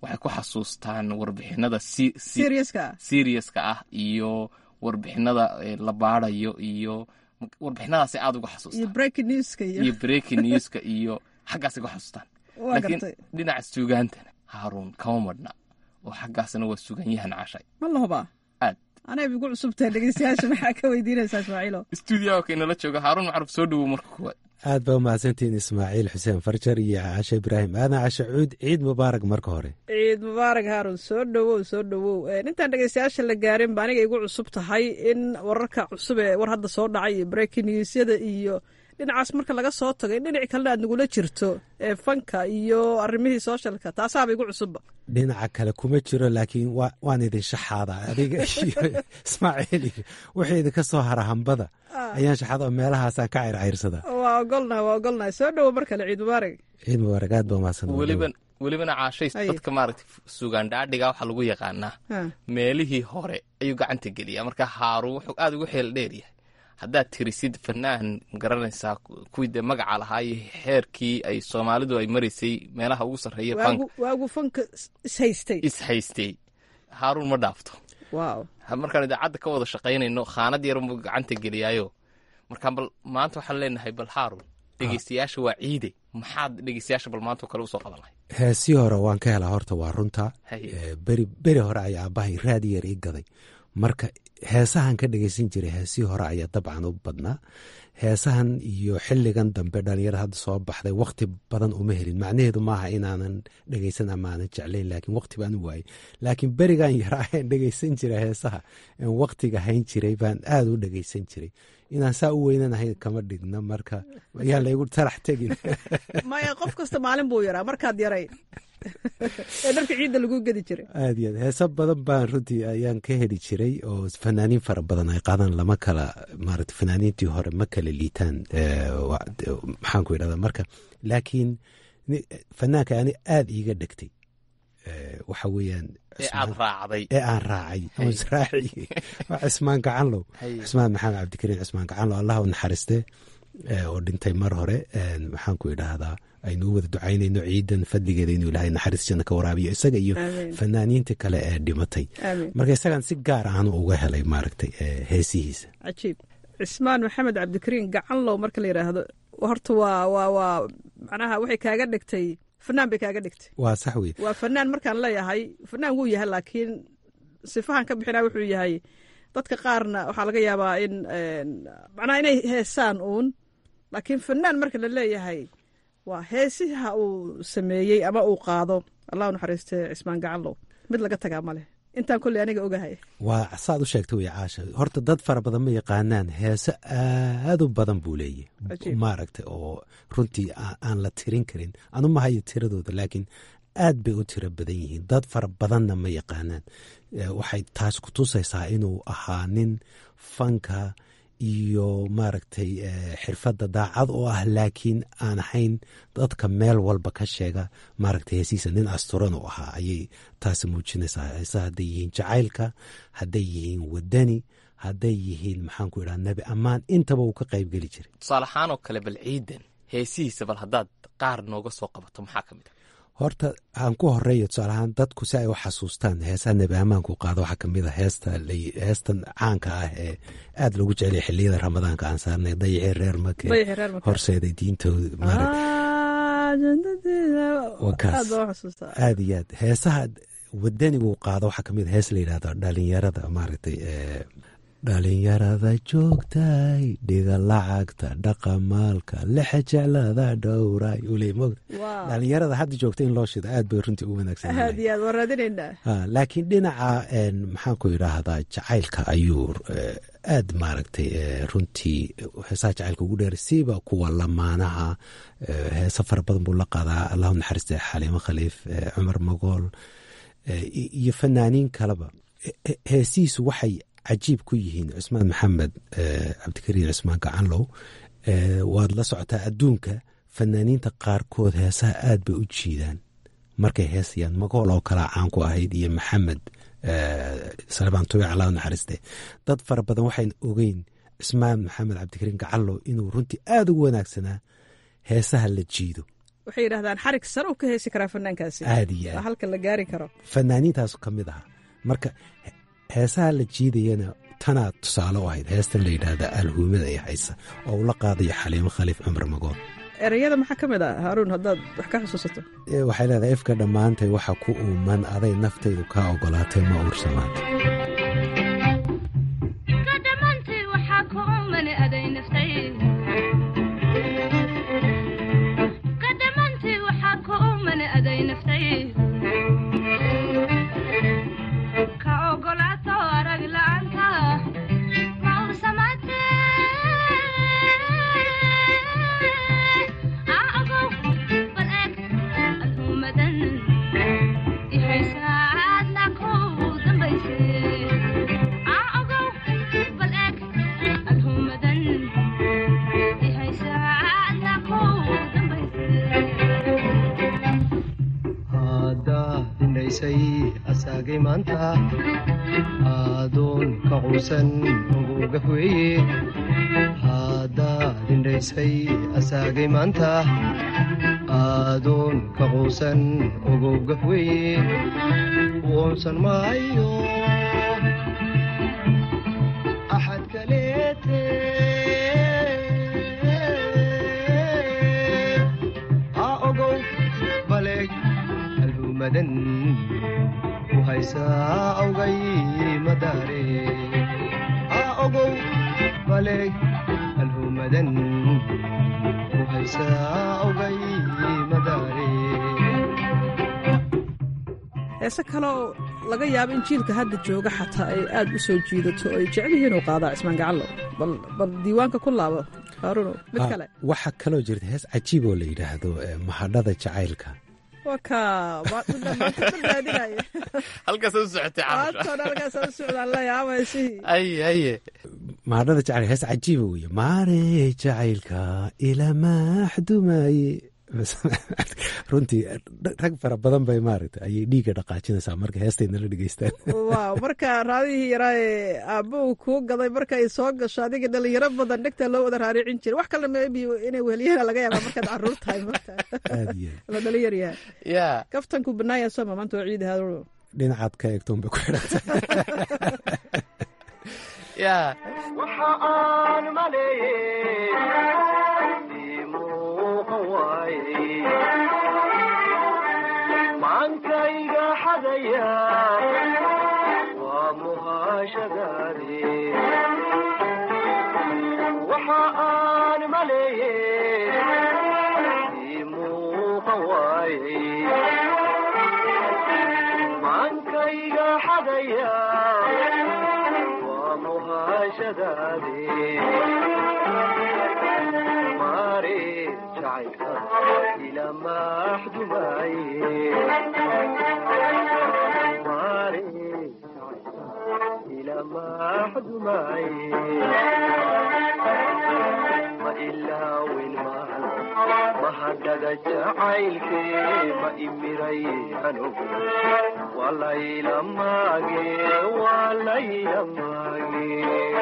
Speaker 23: waxay ku xasuustaan warbixinada
Speaker 22: Seriouska ah.
Speaker 23: seriouska ah iyo warbixinada eh, la baarayo iyo warbixinadaasay aada uga
Speaker 22: iyo
Speaker 23: xasuustaan
Speaker 22: breaking newska iyo
Speaker 23: iyo breaking newska iyo xaggaasay ku xasuustaan
Speaker 22: Waa
Speaker 23: laakiin
Speaker 22: gartay.
Speaker 23: dhinaca suugaantana haaruun kama madhna oo xaggaasna waa sugan yahan cashay
Speaker 22: ma la hubaa
Speaker 23: aad
Speaker 22: anay igu cusubtahay dhegeystayaasha maxaa ka weydiinaysaa ismaaciilo
Speaker 23: stuudiyaha ka inala jooga haaruun macruf soo dhowow marka kuwaad
Speaker 2: aad baa umahadsantihiin ismaaciil xuseen farjar iyo cashe ibraahim aadan cashe cuud ciid mubaarak marka hore
Speaker 22: ciid mubaarak haarun soo dhowow soo dhowow Een, intaan dhegeystayaasha la gaarin ba aniga igu cusub tahay in wararka cusub ee war hadda soo dhacay iyo breaking newsyada iyo dhinacaas marka laga soo tago in dhinaci kalena aad nagula jirto ee fanka iyo arrimihii socialka taasaaba igu cusubba
Speaker 2: dhinaca kale kuma jiro laakiin wa- waan idin shaxaadaa adiga iyo ismaaciil iyo wixii idinka soo hara hambada
Speaker 22: Ah.
Speaker 2: ayaan shaxaada oo meelahaasaan ka cayrcayrsadaa
Speaker 22: waa ogolnahay waa ogolnahay soo dhowow mar kale ciid mubaarak
Speaker 2: ciid mubaarak aad baa umahadsan
Speaker 23: weliba welibana caashays
Speaker 22: Ay.
Speaker 23: dadka maaragtay sugaan dhaadhiga waxaa lagu yaqaanaa
Speaker 22: Ha.
Speaker 23: meelihii hore ayuu gacanta geliyaa marka haaruun wuxuu aada ugu xeel dheer yahay haddaad tirisid fanaan magaranaysaa ku- kuwii dee magaca lahaa iyo xeerkii ay soomaalidu ay maraysay meelaha ugu sarreeya fank
Speaker 22: waagu waagu fanka is- ishaystay
Speaker 23: is haystay haaruun ma dhaafto
Speaker 22: waaw
Speaker 23: Ha- markaan idaacadda ka wada shaqaynayno khaanad yarunbuu gacanta geliyaayo markaan bal maanta waxaan leenahay bal haaruun dhegeystayaasha waa ciide maxaad dhegeystayaasha bal maanta oo kale usoo qaban lahay
Speaker 2: heesii hore waan ka helaa horta waa runta
Speaker 23: Haye.
Speaker 2: Eh, beri beri hore ayaa aabbahay raadi yar ii gaday marka heesahan ka dhegeysan jiray heesii hore ayaa dabcan u badnaa heesahan iyo xilligan dambe dhalinyarada hadda soo baxday wakti badan uma helin macnaheedu maaha inaanan dhegeysan ama aanan jeclayn laakiin wakti baan u waayey laakiin berigan yaraa aan dhegeysan jiray heesaha aan waktiga hayn jiray baan aada u dhegeysan jiray inaan saa u weynanahay kama dhigno marka ayaan laygu talax tegin
Speaker 22: maya qof kasta maalin buu yaraa markaad yaray ee dharka ciidda lagu gedi jiray
Speaker 2: aad iyo aad heeso badan baan runtii ayaan ka heli jiray oo fanaaniin fara badan ay qaadaan lama kala maarata fanaaniintii hore ma kala liitaan Eh, wa- de- maxaan ku idhahdaa marka laakiin ni- fanaanka ani aada iiga dhegtay Eh, waxa weeyaan
Speaker 23: ee aad raacday
Speaker 2: ee aan raacay oo israaci waa cismaan gacanlow
Speaker 23: Haye.
Speaker 2: cismaan maxamed cabdikariin cismaan gacanlow allah u naxariiste eh, oo dhintay mar hore Eh, maxaan ku idhaahdaa aynu u wada ducaynayno ciidan fadligeeda inuu ilaahay naxariis janna ka waraabiyo isaga iyo
Speaker 22: Amiin.
Speaker 2: fanaaniinta kale ee dhimatay
Speaker 22: Amiin.
Speaker 2: marka isagan si gaar aanu uga helay maaragtay eh, heesihiisa
Speaker 22: cajiib cismaan maxamed cabdikariin gacanlow marka la yidhaahdo horta waa waa waa macnaha waxay kaaga dhigtay fanaan bay kaaga dhigtay
Speaker 2: waa sax wey
Speaker 22: waa fanaan markaan leeyahay fanaan wuu yahay laakiin sifahan ka bixinaa wuxuu yahay dadka qaarna waxaa laga yaabaa in een, macnaha inay heesaan uun laakiin fanaan marka la leeyahay waa heesiha uu sameeyey ama uu qaado allah u naxariiste cismaan gacanlow mid laga tagaa ma leh intaan kolley aniga ogahay
Speaker 2: waa saad u sheegta wey caasha horta dad fara badan ma yaqaanaan heese aad u badan buu leeyahy
Speaker 22: Cajiib.
Speaker 2: maaragtay oo runtii aa- aan la tirin karin anu ma hayo tiradooda laakiin aad bay u tiro badan yihiin dad fara badanna ma yaqaanaan Eh, waxay taas ku tusaysaa inuu ahaa nin fanka iyo maaragtay eh, xirfadda daacad oo ah laakiin aan ahayn dadka meel walba ka sheega maaragtay heesiisa nin asturan u ahaa ayay taasi muujinaysaa heesa hadday yihiin jacaylka hadday yihiin wadani hadday yihiin maxaan ku idhaha nebi ammaan intaba uu ka qayb geli jiray
Speaker 23: tusaale ahaan oo kale bal ciidan heesihiisa bal haddaad qaar nooga soo qabato maxaa ka mid a
Speaker 2: horta aan ku horeeyo tusaalahaan dadku si ay u xasuustaan heesaha nebi ammaanku qaado waxaa kamid a heesta la- heestan caanka ah ee aada loogu jeceliya xiliyada ramadaanka aan saarnay dayixii reer make
Speaker 22: Dayixii reer Make.
Speaker 2: horseeday diintooda maarag
Speaker 22: Ah, jandadeeda.
Speaker 2: waa kaas
Speaker 22: aad baa u xasuustaa
Speaker 2: aad iyo aad heesaha wadanigu qaado waxaa kamid a hees la yidhahdo dhalinyarada maaragtay ee, dhalinyarada joogtay dhiga lacagta dhaqamaalka lexe jeclada dhowray uley mog
Speaker 22: Wow.
Speaker 2: dhalinyarada hadda joogta in loo shido aad bay runtii u wanaagsan
Speaker 22: aad iyo aad waan raadinaynaa
Speaker 2: Ha, laakiin dhinaca een, maxaan ku idhaahdaa jacaylka ayuu eh, aad maaragtay eh, runtii heesaha jacaylka ugu dheer siiba kuwa lamaanaha eh, heesa fara badan buu la qaadaa allahu naxariiste xaliimo khaliif eh, cumar magool eh, i- iyo fanaaniin kaleba He- he- heesihiisu waxay cajiib ku yihiin cusmaan maxamed eh, cabdikariin cusmaan gacanlow eh, waad la socotaa adduunka fanaaniinta qaarkood heesaha aad bay u jiidaan markay heesayaan magool oo kalaa caan ku ahayd iyo maxamed salebaan tubic allah u naxariiste dad fara badan waxayn ogeyn cismaan maxamed cabdikariin gacallow inuu runtii aada ugu wanaagsanaa heesaha la jiido
Speaker 22: waxay yidhahdaan xarig sare uu ka heesi karaa fanaankaasi
Speaker 2: Aad iyo aad.
Speaker 22: waa halka la gaari karo
Speaker 2: fanaaniintaasu ka mid ahaa marka he- heesaha la jiidayana tanaa tusaale u ahayd heestan la yidhaahda alhuumada ee haysa oo ula qaadayo xaliimo khaliif cumar magool
Speaker 22: ereyada maxaa ka mid ah haaruun haddaad wax ka xusuusato
Speaker 2: Ee, waxay leedahay ifka dhammaantay waxa ku uuman aday naftaydu kaa ogolaatay ma uursamaanta
Speaker 3: haddaa hindhaysay asaagay maanta aadoon ka quusan uguga weeye haddaa hindhaysay asaagay maanta aadoon ka quusan uguga weeye uunsan maayo axad kaleete ha ogow baleeg alhumadan ku haysaa awgay madaare ha ogow baleeg alhumadan ku haysaa awgay madaare
Speaker 22: heese kale oo laga yaabo in jiilka hadda jooga xataa ay aad u soo jiidato oo ay jecel yihiin inuu qaadaa cismaan gacallo bal bal diiwaanka ku laabo haaruno mid
Speaker 2: Ah,
Speaker 22: kale
Speaker 2: waxaa kaloo jirta hees cajiib oo la yidhaahdo eh, mahadhada jacaylka
Speaker 22: waa ka maantadaaadinaya
Speaker 23: halkaas u socotay caasha
Speaker 22: maantoona halkaas u socdaan la yaabaysihii
Speaker 23: aye aye
Speaker 2: mahadhada jacaylka hees cajiiba weeye maarey jacaylka ilamaxdumaye runtii rag fara badan bay maaragta ayay dhiigga dhaqaajinaysaa marka heestayna la dhegeystaan
Speaker 22: waaw marka raadihii yaraa ee aabbahu kuu gaday marka ay soo gasho adiga dhalinyaro badan dhegta loo wada raaricin jiray wax kale maybe inay weheliyana laga yaabaa markaad caruur tahay marka
Speaker 2: aad iyo
Speaker 22: la dhalinyar yahay
Speaker 23: ya
Speaker 22: kaftanku banaaya sooma maanta waa ciidi haaruno
Speaker 2: dhinacaad ka eegtoon bay ku xidhanta
Speaker 23: ya
Speaker 3: waxa aan maleeyey ii muuqan waaye maankayga xadaya waa muhaashadaade waxa aan maleeyey ii muuqan waaye maankayga xadaya waa muhaashadaade maare jacaylka ila maxdumaye maare jacaylka ila maxdumaye ma ilaawin mahan mahadhada jacaylke ma imiray anugu walayla maage walayla maage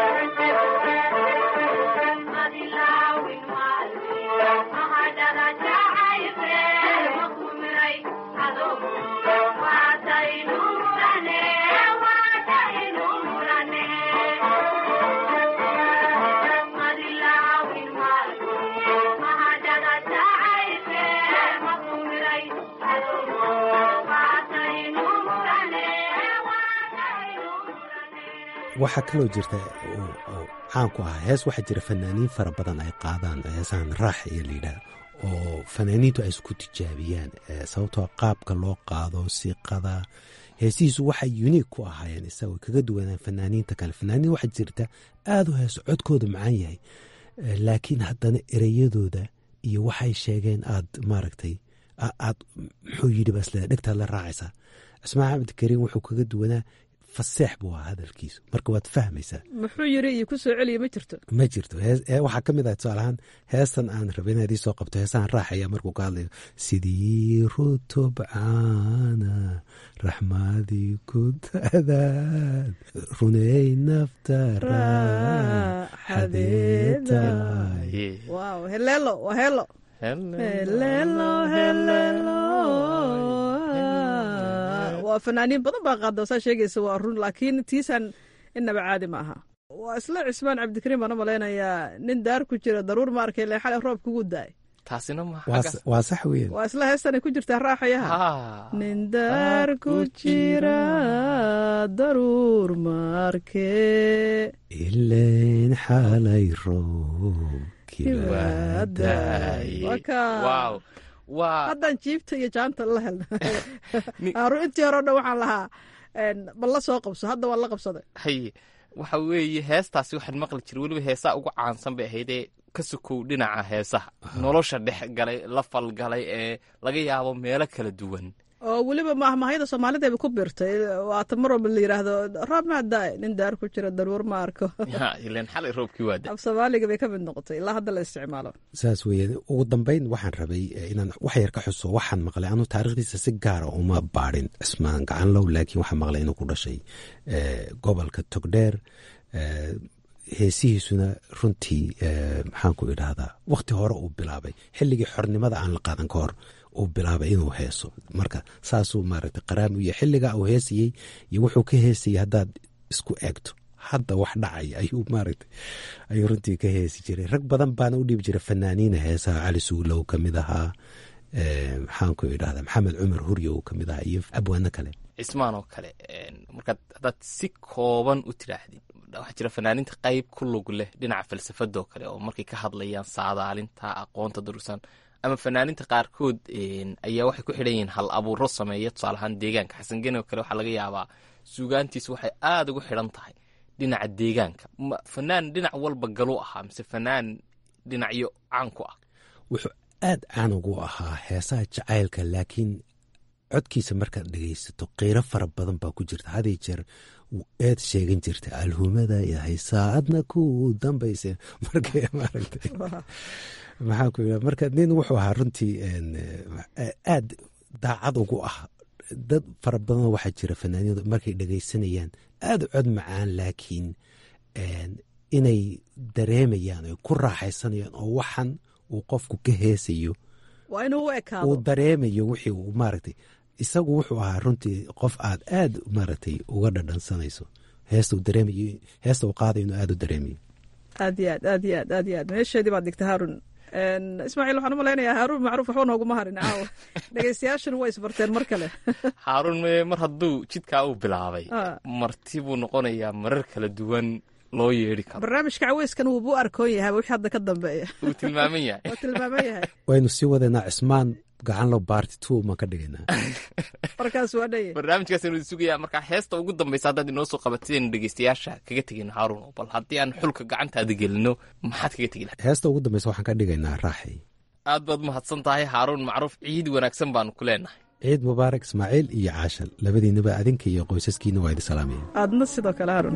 Speaker 2: waxaa kaloo jirta oo oo caan ku ahaa hees waxaa jira fanaaniin fara badan ay qaadaan heesahan raax iyo layidhaah oo fanaaniintu ay isku tijaabiyaan eh, sababtoo qaabka loo qaado siiqada heesihiisu waxay unique ku ahaayeen isaga kaga duwanaan fanaaniinta kale fanaaniin waxaa jirta aada u heeso codkooda macaan yahay Eh, laakiin haddana ereyadooda iyo waxay sheegeen aad maaragtay a- aad muxuu yidhi basle dhegtaad la raacaysaa cismaan axmed kariim wuxuu kaga duwanaa faseex buu ahaa hadalkiisu marka waad fahmaysaa
Speaker 22: muxuu yiri iyo ku soo celiya ma jirto
Speaker 2: ma jirto hees- ee waxaa ka mid ah tusaale ahaan heestan aan rabay inaad ii soo qabto heesahan raaxaya markuu ka hadlayo sidii rutub caana raxmadii ku dadaad runey nafta raaxadeeda
Speaker 22: waaw heleelo waa heelo Helelo, helelo. waa fanaaniin badan baa qaada saa sheegaysa waa run laakiin tiisan innaba caadi ma aha waa isla cismaan cabdikariim baan u malaynayaa nin daar ku jira daruur ma arkay lee xalay roob kugu daay
Speaker 23: taasina ma
Speaker 2: waa sax weyn
Speaker 22: waa isla heestanay ku jirtaa raaxayaha nin daar ku jira daruur ma arkee
Speaker 2: ilayn xalay roobkii
Speaker 23: wow waa
Speaker 22: haddaan jiibta iyo jaanta la helna aaru intii hore o dhan waxaan lahaa bal la soo qabso hadda waan la qabsaday
Speaker 23: haye waxa weeye heestaasi waxaan maqli jiray weliba heesaa ugu caansan bay ahaydee ka sokow dhinaca heesaha nolosha dhex galay la falgalay ee laga yaabo meelo kala duwan
Speaker 22: oo weliba mahmahayada soomaalideeba ku birtay waata mar walba la yidhaahdo roob maa daay nin daar ku jira daruur ma arko
Speaker 23: ilan xalay roobkii waa
Speaker 22: af soomaaliga bay ka mid noqotay ilaa hadda la isticmaalo
Speaker 2: saas weeye ugu dambeyn waxaan rabay inaan wax yar ka xuso waxaan maqlay anuu taarikhdiisa si gaara uma baadhin cismaan gacanlow laakiin waxaan maqlay inuu ku dhashay gobolka togdheer heesihiisuna runtii maxaan ku idhaahdaa wakhti hore uu bilaabay xilligii xornimada aan la qaadan ka hor uu bilaabay inuu heeso marka saasuu maaragtay qaraam u yahay xilligaa uu heesayey iyo wuxuu ka heesayey haddaad isku eegto hadda wax dhacaya ayuu maaragtay ayuu runtii ka heesi jiray rag badan baana u dhiibi jiray fanaaniina heesaha cali suulow ka mid ahaa maxaan ku idhahdaa maxamed cumar huryo ka mid ahaa iyo abwaano kale
Speaker 23: cismaan oo kale markaad haddaad si kooban u tidhaahdid waxaa jira fanaaniinta qayb ku lug leh dhinaca falsafadoo kale oo markay ka hadlayaan saadaalinta aqoonta durugsan ama fanaaniinta qaarkood ayaa waxay ku xidhan yihiin hal abuuro sameeya tusaale ahaan deegaanka xasan geni oo kale waxaa laga yaabaa suugaantiisu waxay aada ugu xidhan tahay dhinaca deegaanka fanaan dhinac walba galu ahaa mise fanaan dhinacyo caan ku ah
Speaker 2: wuxuu aad caan ugu ahaa heesaha jacaylka laakiin codkiisa markaad dhegaysato qiiro fara badan baa ku jirta haday jeer eed sheegan jirta alhumada yahay saacadna ku dambayse markay maaragtay maxaan ku yidhaha marka nin wuxuu ahaa runtii aad daacad ugu ah dad fara badan waxaa jira fanaaniinadu markay dhegaysanayaan aada cod macaan laakiin inay dareemayaan oy ku raaxaysanayaan oo waxan uu qofku ka heesayo
Speaker 22: waa inuu u ekaado
Speaker 2: uu dareemayo wixii uu maaragtay isagu wuxuu ahaa runtii qof aad aad maaragtay uga dhadhansanayso heesta uu dareemayo heesta uu qaadayo inuu aad u dareemayo
Speaker 22: aad iyo aad aad iyo aad aad iyo aad meesheedii baad digta haarun ismaaciil waxaan u malaynayaa haaruun macruuf waxba nooguma harin caawa dhegeystayaashana way isbarteen mar kale
Speaker 23: haaruun mar hadduu jidkaa uu bilaabay marti buu noqonayaa marar kala duwan loo yeedhi karo
Speaker 22: barnaamijka caweyskan wuubu arkoon yahay wixii hadda ka dambeeya
Speaker 23: wuu tilmaaman yahay
Speaker 22: wuu tilmaaman yahay
Speaker 2: waynu sii wadanaa cismaan gacanlo baarti two maan ka dhigaynaa
Speaker 22: markaas waa dhaye
Speaker 23: barnaamijkaasaynu sugayaa markaa heesta ugu dambaysa haddaad inoo soo qabatidaynu dhegeystayaasha kaga tegayno haaruun bal haddii aan xulka gacantaada gelino maxaad kaga tegi lahay
Speaker 2: heesta ugu dambaysa waxaan ka dhigaynaa raaxay
Speaker 23: aad baad mahadsan tahay haaruun macruuf ciid wanaagsan baanu ku leenahay
Speaker 2: ciid mubaarak ismaaciil iyo caashal labadiinaba adinka iyo qoysaskiina waa idi salaamaya
Speaker 22: aadna sidoo kale haaruun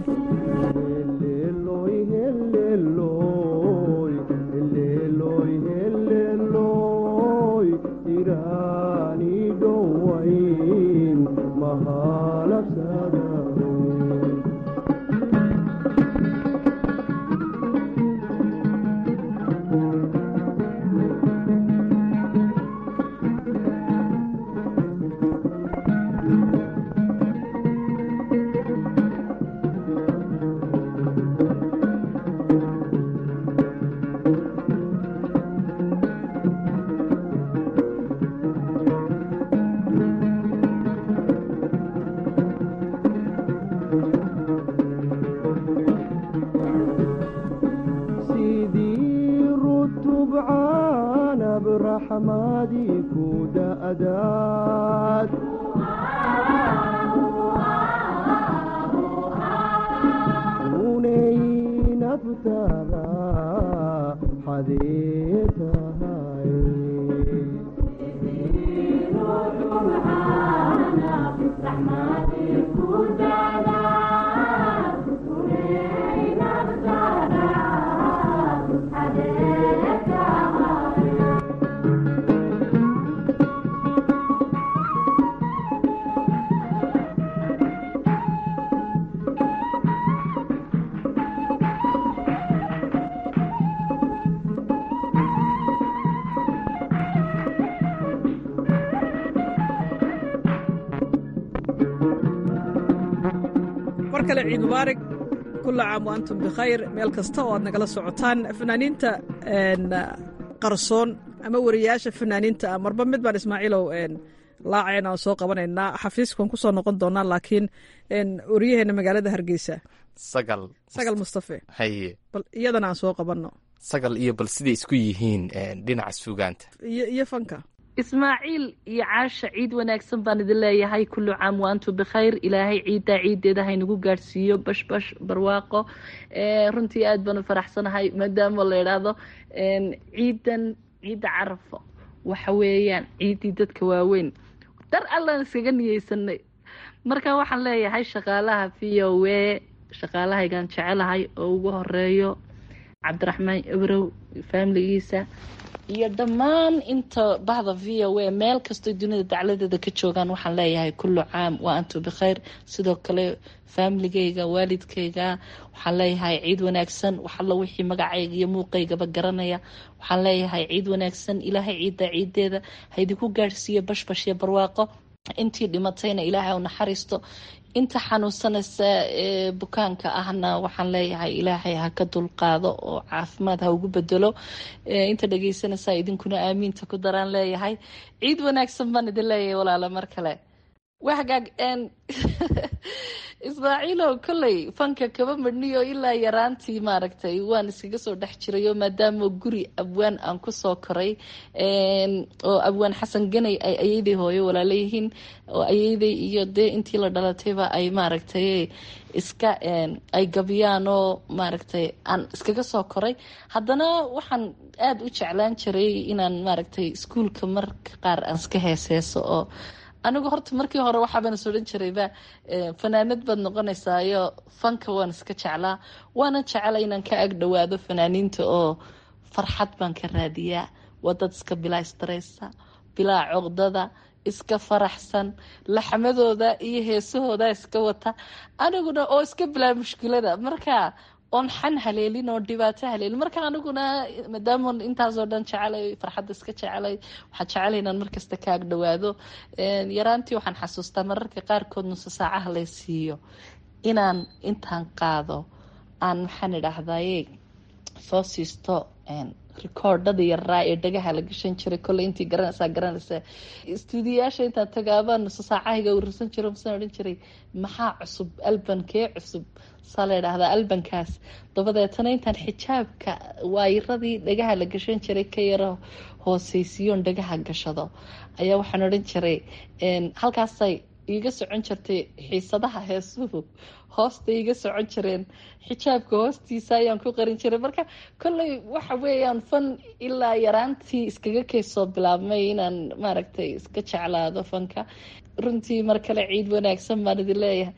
Speaker 22: kale ciid mubaarig kula caam wa antum bikhayr meel kasta oo aad nagala socotaan fanaaniinta qarsoon ama wariyaasha fanaaniinta ah marba mid baan ismaaciilow laacayna aan soo qabanaynaa xafiiskan ku soo noqon doonaa laakiin wariyaheena magaalada hargeysa
Speaker 23: sagal
Speaker 22: sagal mustafe
Speaker 23: haye
Speaker 22: bal iyadana aan soo qabanno
Speaker 23: sagal iyo bal siday isku yihiin dhinaca suugaanta
Speaker 22: iyo iyo fanka
Speaker 4: ismaaciil iyo caasha ciid wanaagsan baan idin leeyahay kullu caam waantu bikhayr ilaahay ciiddaa ciiddeeda haynagu gaadhsiiyo bashbash barwaaqo runtii aad baan u faraxsanahay maadaama la idhaahdo ciidan ciidda carafo waxa weeyaan ciiddii dadka waaweyn dar allaan iskaga niyeysanay marka waxaan leeyahay shaqaalaha v o w shaqaalahaygaan jecelahay oo ugu horeeyo cabdiraxmaan ibrow faamiligiisa iyo dhammaan inta bahda v o a meel kastoo dunida dacladeeda ka joogaan waxaan leeyahay kullu caam waa antu bikhayr sidoo kale faamiligayga waalidkayga waxaan leeyahay ciid wanaagsan waxalla wixii magacayga iyo muuqaygaba garanaya waxaan leeyahay ciid wanaagsan ilaahay ciidda ciideeda haydinku gaadhsiiyo bashbash iyo barwaaqo intii dhimatayna ilaahay u naxariisto inta xanuunsanaysa ee bukaanka ahna waxaan leeyahay ilaahay ha ka dulqaado oo caafimaad ha ugu bedelo inta dhegeysanaysa idinkuna aamiinta ku daraan leeyahay ciid wanaagsan baan idin leeyahay walaalo mar kale wahagaag ismaaciilow kolley fanka kaba madhniyo ilaa yaraantii maaragtay waan iskaga soo dhex jirayo maadaama guri abwaan aan kusoo koray oo abwaan xasan ganay ay ayeyday hooyo walaalayihiin oo ayeyday iyo dee intii la dhalatayba ay maaragtay iska ay gabiyaan oo maaragtay aan iskaga soo koray haddana waxaan aada u jeclaan jiray inaan maaragtay iskuulka marka qaar aan iska heeseeso oo anigu horta markii hore waxaaban is odhan jirayba fanaanad baad noqonaysaayo fanka waan iska jeclaa waana jecela inaan ka ag dhowaado fanaaniinta oo farxad baan ka raadiyaa waa dad iska bilaa istareysa bilaa coqdada iska faraxsan laxmadooda iyo heesahooda iska wata aniguna oo iska bilaa mushkilada marka oon xan haleelin oo dhibaato haleelin marka aniguna maadaama intaasoo dhan jecelay farxadda iska jecelay waxaan jecelay inaan markasta ka ag dhowaado yaraantii waxaan xasuustaa mararka qaarkood nuso saacaha lay siiyo inaan intaan qaado aan maxaan idhaahdaye soo siisto rikoordhada yaraa ee dhagaha la gashan jiray kolley intii garanaysaa garanaysa istuudiyayaasha intaan tagaabaa nuso saacahayga urursan jiro masaan odhan jiray maxaa cusub albankee cusub saa la idhaahdaa albankaas dabadeetana intaan xijaabka waayiradii dhagaha la gashan jiray ka yaro hooseysiyoon dhagaha gashado ayaa waxaan odhan jiray halkaasay iiga socon jirtay xiisadaha heesuhu hoosta iiga socon jireen xijaabka hoostiisa ayaan ku qarin jiray marka kolley waxa weeyaan fan ilaa yaraantii iskaga keysoo bilaabmay inaan maaragtay iska jeclaado fanka runtii mar kale ciid wanaagsan baan idin leeyahay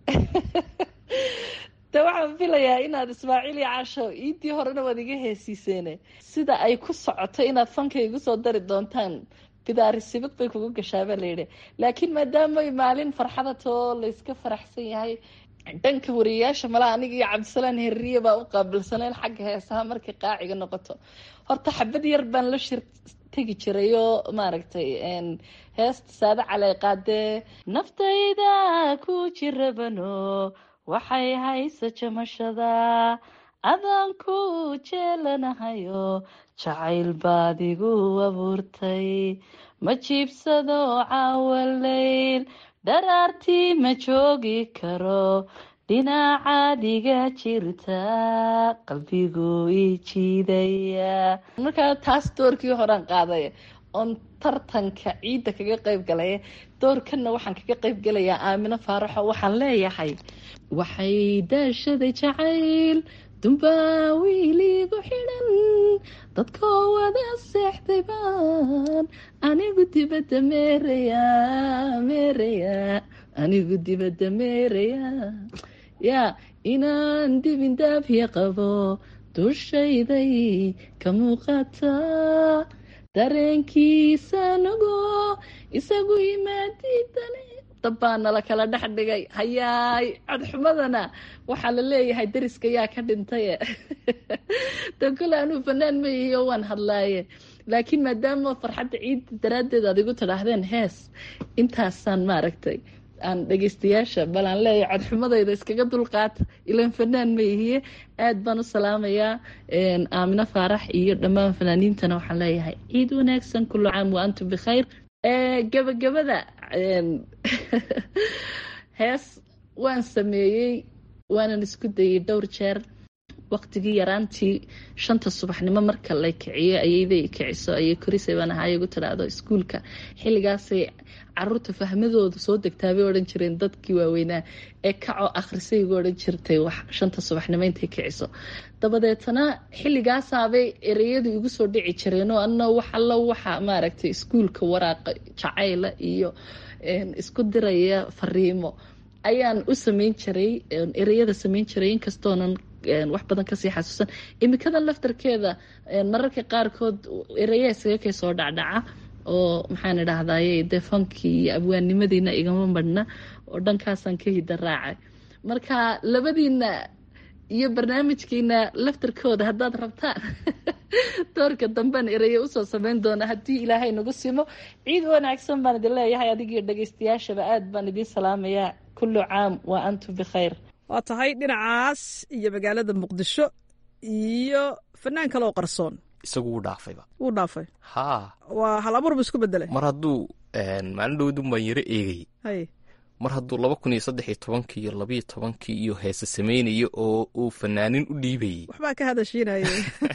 Speaker 4: de waxaan filayaa inaad ismaaciil iyo casho iidii horena waad iga heesiiseene sida ay ku socoto inaad fanka igu soo dari doontaan bidaari sibid bay kugu gashaabaa layidhi laakiin maadaama maalin farxada too layska faraxsan yahay dhanka wariyayaasha malaa aniga iyo cabdisalaan herriye baa u qaabilsaneen xagga heesaha markay qaaciga noqoto horta xabad yar baan la shir tegi jiray oo maaragtay heesta saade caley qaadee naftayda ku jirabano waxay haysa jamashada adaan ku jeelanahayo jacayl baad igu abuurtay ma jiibsado caawaleyl dharaartii ma joogi karo dhinacaad iga jirta qalbigu ii jiidaya markaa taas doorkii horaan qaaday oon tartanka ciidda kaga qayb galay doorkanna waxaan kaga qayb galayaa aamino faaraxo waxaan leeyahay waxay daashaday jacayl dumbaa wiiligu xidhan dadkoo wada seexday baan anigu dibadda meeraya meeraya anigu dibadda meeraya yaa inaan dibin daabya qabo dushayday ka muuqata dareenkiisa nugo isagu imaadidane dabbaa nala kala dhex dhigay hayaay codxumadana waxaa la leeyahay dariska yaa ka dhintaye de kule anuu fanaan ma ihiyo waan hadlaaye laakiin maadaama farxadda ciidda daraaddeed aad igu tidhaahdeen hees intaasaan maaragtay aan dhegeystayaasha bal aan leeyahay codxumadayda iskaga dulqaata ilan fanaan ma ihiye aad baan u salaamayaa aamino faarax iyo dhammaan fanaaniintana waxaan leeyahay ciid wanaagsan kullu caam wa antum bikhayr gabagabada hees waan sameeyey waanan isku dayay dhowr jeer waqtigii yaraantii shanta subaxnimo marka la kiciyo ayayday kiciso ayay korisay baan ahaa igu tidhaahdo iskuulka xilligaasay caruurta fahmadooda soo degtaabay odhan jireen dadkii waaweynaa ee kacoo akhrisay igu odhan jirtay wax shanta subaxnimo intay kiciso dabadeetana xilligaasaabay ereyadu igu soo dhici jireenoo ana wax allo waxa maaragtay iskuulka waraaqa jacayla iyo isku diraya fariimo ayaan u sameyn jiray ereyada sameyn jiray inkastoonan wax badan kasii xasuusan imikadan laftarkeeda mararka qaarkood ereya iskaga kay soo dhacdhaca oo maxaan idhahdaye dee fankii iyo abwaannimadiina igama madhna oo dhankaasaan ka hida raacay marka labadiina iyo barnaamijkiina laftarkooda haddaad rabtaan doorka dambean ereye usoo sameyn doona haddii ilaahay nagu simo ciid wanaagsan baan idin leeyahay adigiyo dhageystayaashaba aad baan idiin salaamayaa kullu caam wa antum bikhayr
Speaker 22: waa tahay dhinacaas iyo magaalada muqdisho iyo fanaan kale oo qarsoon
Speaker 23: isagu wuu dhaafayba
Speaker 22: wuu dhaafay
Speaker 23: haa
Speaker 22: waa hal abuur bu isku bedelay
Speaker 23: mar hadduu maalin dhowdun baan yaro eegay
Speaker 22: hay
Speaker 23: mar hadduu laba kun iyo saddex iyo tobankii iyo labayo tobankii iyo heese samaynayo oo uu fanaanin u dhiibayey
Speaker 22: waxbaa ka hadashiinaya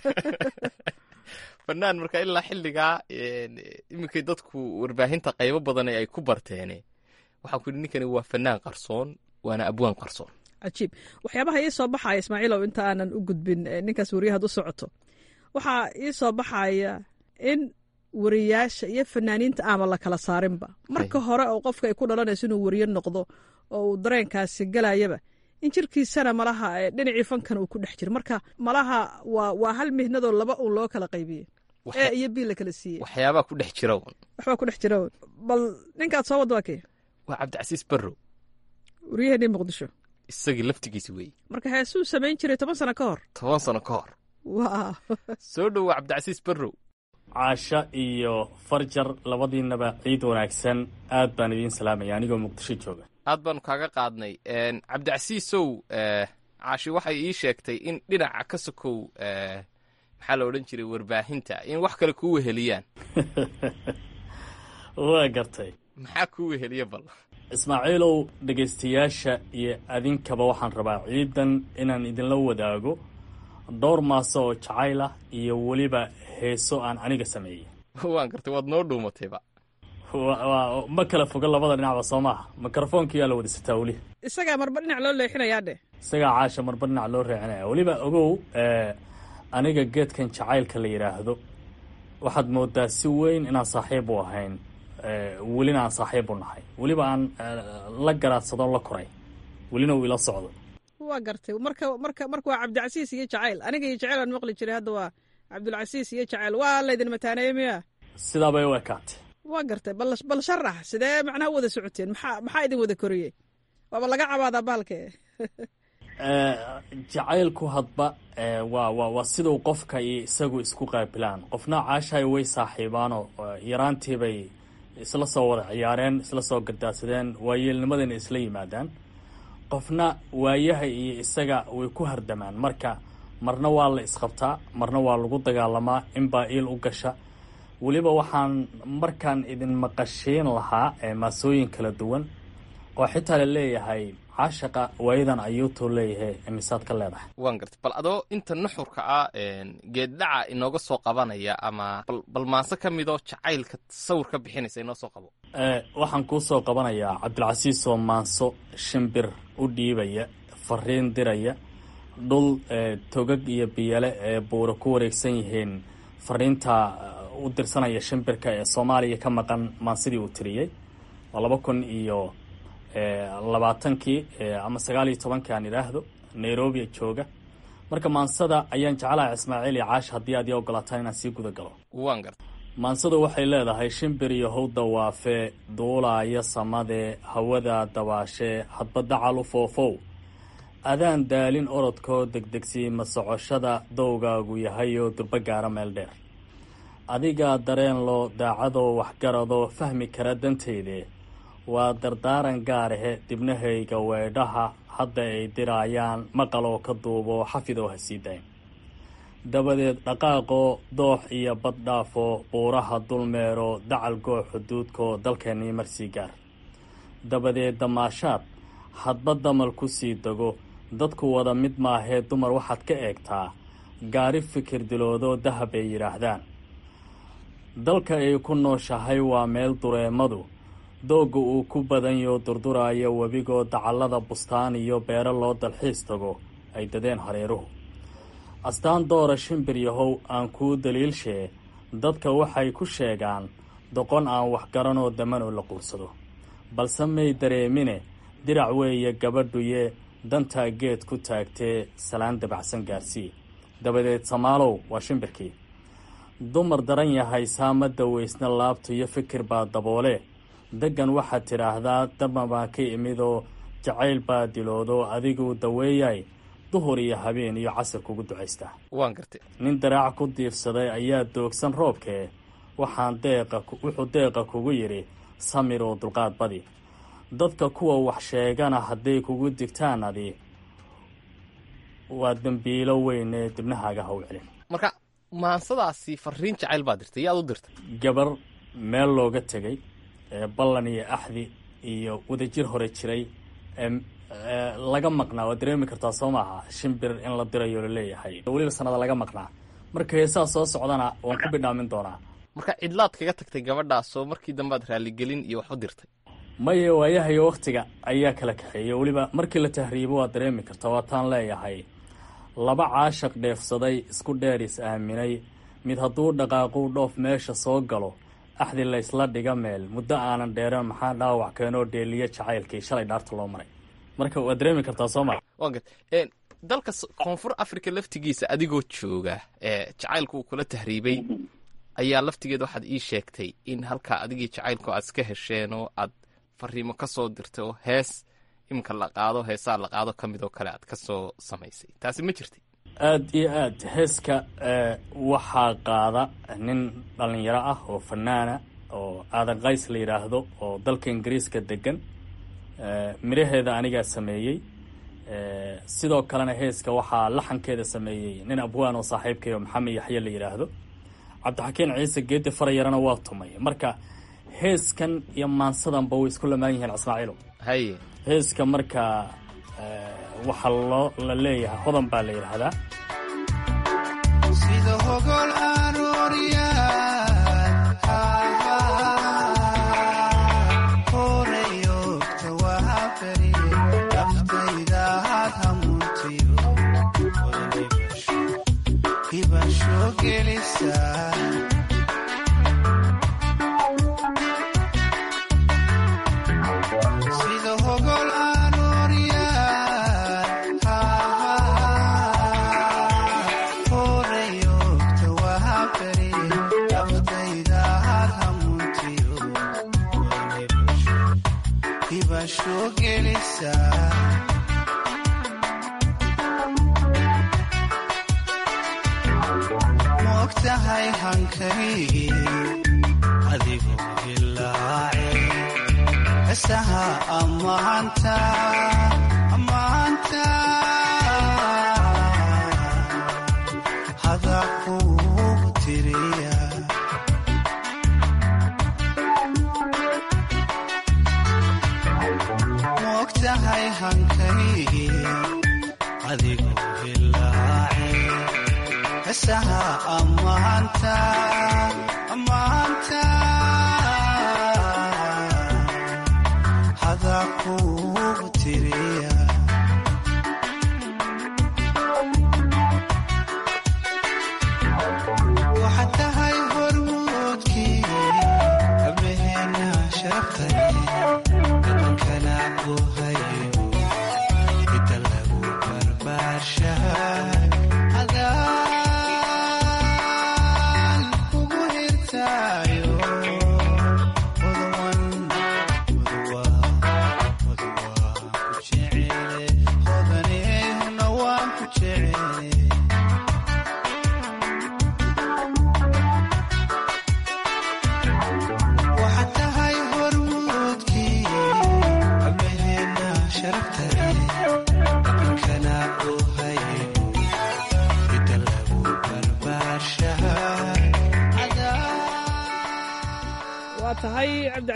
Speaker 23: fanaan marka ilaa xilligaa iminkay dadku warbaahinta qaybo badan ay ku barteene waxaan ku yidhi ninkani waa fanaan qarsoon waana abwaan qarsoon
Speaker 22: cajiib waxyaabaha ii soo baxaya ismaaciilow inta aanan u gudbin ninkaas wariyahaad u socoto waxaa ii soo baxaya in wariyaasha iyo fanaaniinta aama la kala saarinba marka hore oo qofka ay ku dhalanayso inuu wariye noqdo oo uu dareenkaasi galayaba in jirkiisana malaha dhinacii fankan uu ku dhex jiro marka malaha waa waa hal mihnadoo laba uun loo kala qaybiyey e iyo bii la kala siiyey
Speaker 23: waxyaabaa ku dhex jira un
Speaker 22: waxbaa ku dhex jira un bal ninkaad soo wad waa kee
Speaker 23: waa cabdicasiis barrow
Speaker 22: waryaheenii muqdisho
Speaker 23: isagii laftigiisi weeye
Speaker 22: marka heesuu samayn jiray toban sano ka hor
Speaker 23: toban sano ka hor
Speaker 22: wa
Speaker 23: soo dhowa cabdicasiis barrow
Speaker 5: caasho iyo farjar labadiinaba ciid wanaagsan aad baan idiin salaamaya anigoo muqdisho jooga
Speaker 23: aad baanu kaaga qaadnay cabdicasiisow caashi waxay ii sheegtay in dhinaca ka sokow maxaa la odhan jiray warbaahinta in wax kale kuu weheliyaan
Speaker 5: waa gartay
Speaker 23: maxaa kuu weheliya bal
Speaker 5: ismaaciilow dhegaystayaasha iyo adinkaba waxaan rabaa ciidan inaan idinla wadaago dhowr maaso oo jacayl ah iyo weliba heeso aan aniga sameeyey
Speaker 23: waan gartay waad noo dhuumatayba
Speaker 5: ma kala foga labada dhinacba soo maaha mikrofoonkiyaa la wada sitaa weli
Speaker 22: isagaa marba dhinac loo leexinayaa dheh
Speaker 5: isagaa caasha marba dhinac loo reecinaya weliba ogow aniga geedkan jacaylka la yidhaahdo waxaad moodaa si weyn inaan saaxiib u ahayn welina aan saaxiib u nahay weliba aan la garaadsadoo la koray welina uu ila socdo
Speaker 22: waa gartay marka marka marka waa cabdicasiis iyo jacayl aniga iyo jacayl aan maqli jiray hadda waa cabdulcasiis iyo jacayl waa laydin mataaneeye miya
Speaker 5: sidaa bay u ekaatay
Speaker 22: waa gartay bal bal sharax sidee macnaha u wada socoteen maxaa maxaa idin wada koriyey waaba laga cabaadaa bahalke
Speaker 5: jacaylku hadba waa waa waa siduu qofka iyo isagu isku qaabilaan qofna caashay way saaxiibaanoo yaraantiibay isla soo wada ciyaareen isla soo gardaadsadeen waayeelnimadayna isla yimaadaan qofna waayaha iyo isaga way ku hardamaan marka marna waa la isqabtaa marna waa lagu dagaalamaa inbaa iil u gasha weliba waxaan markaan idin maqashiin lahaa maasooyin kala duwan oo xitaa la leeyahay caashaqa waayadan ayuutuu leeyahay imisaad ka leedahay
Speaker 23: waan gartay bal adoo inta nuxurka ah geeddhaca inooga soo qabanaya ama bal maanse ka midoo jacaylka sawir ka bixinaysa inoo soo qabo
Speaker 5: waxaan kuu soo qabanayaa cabdilcasiis oo maanso shimbir u dhiibaya fariin diraya dhul togag iyo biyale ee buura ku wareegsan yihiin fariinta u dirsanaya shimbirka ee soomaaliya ka maqan maansidii uu tiriyey waa laba kun iyo labaatankii ama sagaal iyo tobankii aan idhaahdo nairobi jooga marka maansada ayaan jeclahay ismaaciil iyo caash haddii aad ii ogolaataan inaan sii guda galo
Speaker 23: waan garta
Speaker 5: maansadu waxay leedahay shimbir iyo how dawaafe duulaaya samadee hawada dabaashee hadba dacal u foofow adaan daalin orodkoo degdegsiima socoshada dowgaagu yahayoo durbo gaara meel dheer adigaa dareen loo daacadoo waxgaradoo fahmi kara danteydee waa dardaaran gaarahe dibnahayga weedhaha hadda ay diraayaan maqaloo ka duubo xafidoo ha sii dayn dabadeed dhaqaaqoo doox iyo baddhaafoo buuraha dulmeero dacal goox xuduudkoo dalkeennii marsii gaar dabadeed damaashaad hadba damal ku sii dego dadku wada mid maahee dumar waxaad ka eegtaa gaari fikir diloodoo dahab ay yidhaahdaan dalka ay ku nooshahay waa meel dureemadu doogga uu ku badanyo durduraayo webigoo dacallada bustaan iyo beero loo dalxiis tago ay dadeen hareeruhu astaan doora shimbir yahow aan kuu daliilshee dadka waxay ku sheegaan doqon aan waxgaranoo damanoo la quursado balse may dareemine dirac weeye gabadhuye dantaa geed ku taagtee salaan dabacsan gaarsii dabadeed samaalow waa shimbirkii dumar daran yahay saama daweysna laabtu iyo fikir baa daboole deggan waxaad tidhaahdaa dama baan ka imidoo jacayl baa diloodo adiguu daweeyay duhur iyo habeen iyo casir kugu ducaystaa
Speaker 23: waan gartay
Speaker 5: nin daraac ku diirsaday ayaa doogsan roobkee waxaan deeqa wuxuu deeqa kugu yidhi samir oo dulqaad badi dadka kuwa wax sheegana hadday kugu digtaan adi waa dembiilo weynee dibnahaaga ha u celin
Speaker 23: marka maansadaasi fariin jacayl baa dirtay yaad u dirtay
Speaker 5: gabar meel looga tegay ee ballan iyo axdi iyo wadajir hore jiray ee laga maqnaa waad dareemi kartaa soo maaha shimbir in la dirayo laleeyahay weliba sanada laga maqnaa marka heesaa soo socdana waan ku bidhaamin doonaa
Speaker 23: marka cidlaad kaga tagtay gabadhaasoo markii dambead raaligelin iyo wax u dirtay
Speaker 5: maya waayahayo wakhtiga ayaa kala kaxeeyey weliba markii la tahriibo waad dareemi kartaa waataan leeyahay laba caashaq dheefsaday isku dheer is aaminay mid hadduu dhaqaaquu dhoof meesha soo galo axdi laysla dhiga meel muddo aanan dheereen maxaa dhaawac keenoo dheeliya jacaylkii shalay dhaarta loo maray marka waad dareemi kartaa soo maa
Speaker 23: waan gartay dalka koonfur africa laftigiisa adigoo jooga ee jacaylku uu kula tahriibay ayaa laftigeeda waxaad ii sheegtay in halkaa adigii jacaylku aad iska hesheen oo aad fariimo ka soo dirtay oo hees iminka la qaado heesaa la qaado ka mid oo kale aad ka soo samaysay taasi ma jirtay
Speaker 5: aada iyo aad heeska waxaa qaada nin dhallinyaro ah oo fanaana oo aadan kays la yidhaahdo oo dalka ingiriiska degan midhaheeda anigaa sameeyey sidoo kalena heeska waxaa laxankeeda sameeyey nin abwaan oo saaxiibkayo maxamed yaxye la yidhaahdo cabdixakiin ciise geedi farayarana waa tumay marka heeskan iyo maansadanba way isku lamaan yihiin ismaaciilo
Speaker 23: haye
Speaker 5: heeska marka waxaa loo la leeyahay hodan baa la yidhaahdaa
Speaker 6: sida hogol arooriyaan horeyogta waa beri naftayda had hamuntiyo hibasho gelisa sida hogol arooriyaan horeyogta waa beri naftayda had hamuntiyo hibasho gelisa moogtahay hankaygi adigoo hilaace hesaha ammaanta ammaanta hada kuugu tiriya moogtahay hankaygi adigoo hilaace hesaha ammaanta ammaanta hada kuugu tiriya waxaad tahay hormuudkii hablaheena sharafkale dhaqankana ku hayo cidda lagu barbaarshahay adaan kugu hirtaayo mudawan muduwa muduwa ku jecele hodanehuna waan ku jecele waxaad tahay hormuudkii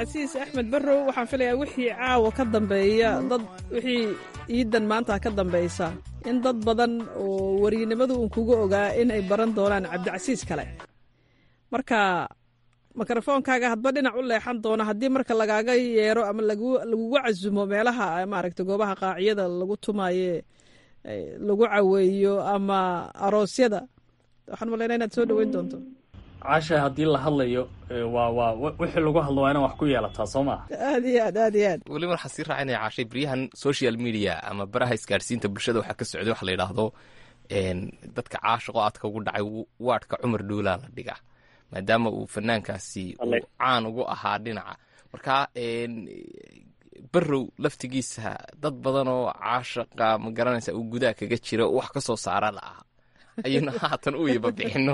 Speaker 22: cabdicasiis axmed barrow waxaan filayaa wixii caawa ka dambeeya dad wixii iidan maanta ka dambaysa in dad badan oo wariynimadu uun kuga ogaa in ay baran doonaan cabdicasiis kale marka mikrofoonkaaga hadba dhinac u leexan doona haddii marka lagaaga yeero ama laguga casumo meelaha maaragta goobaha qaaciyada lagu tumaaye lagu caweeyo ama aroosyada waxaan malaynaa inaad soo dhoweyn doonto
Speaker 5: caasha haddii la hadlayo waa waa wixii lagu hadlo waa inaan wax ku yeelataa soo maa
Speaker 22: aad iyo aad aad iyo aad
Speaker 23: weliba waxaan sii raacinaya caashay baryahan social media ama baraha isgaadhsiinta bulshada waxaa ka socday waxa la yidhaahdo dadka caashaqo aadka ugu dhacay waadhka cumar dhuulaa la dhigaa maadaama uu fanaankaasi uu caan ugu ahaa dhinaca marka barrow laftigiisa dad badan oo caashaqa ma garanaysa uu gudaha kaga jira wax ka soo saara la aha ayaynu haatan u yaba bixino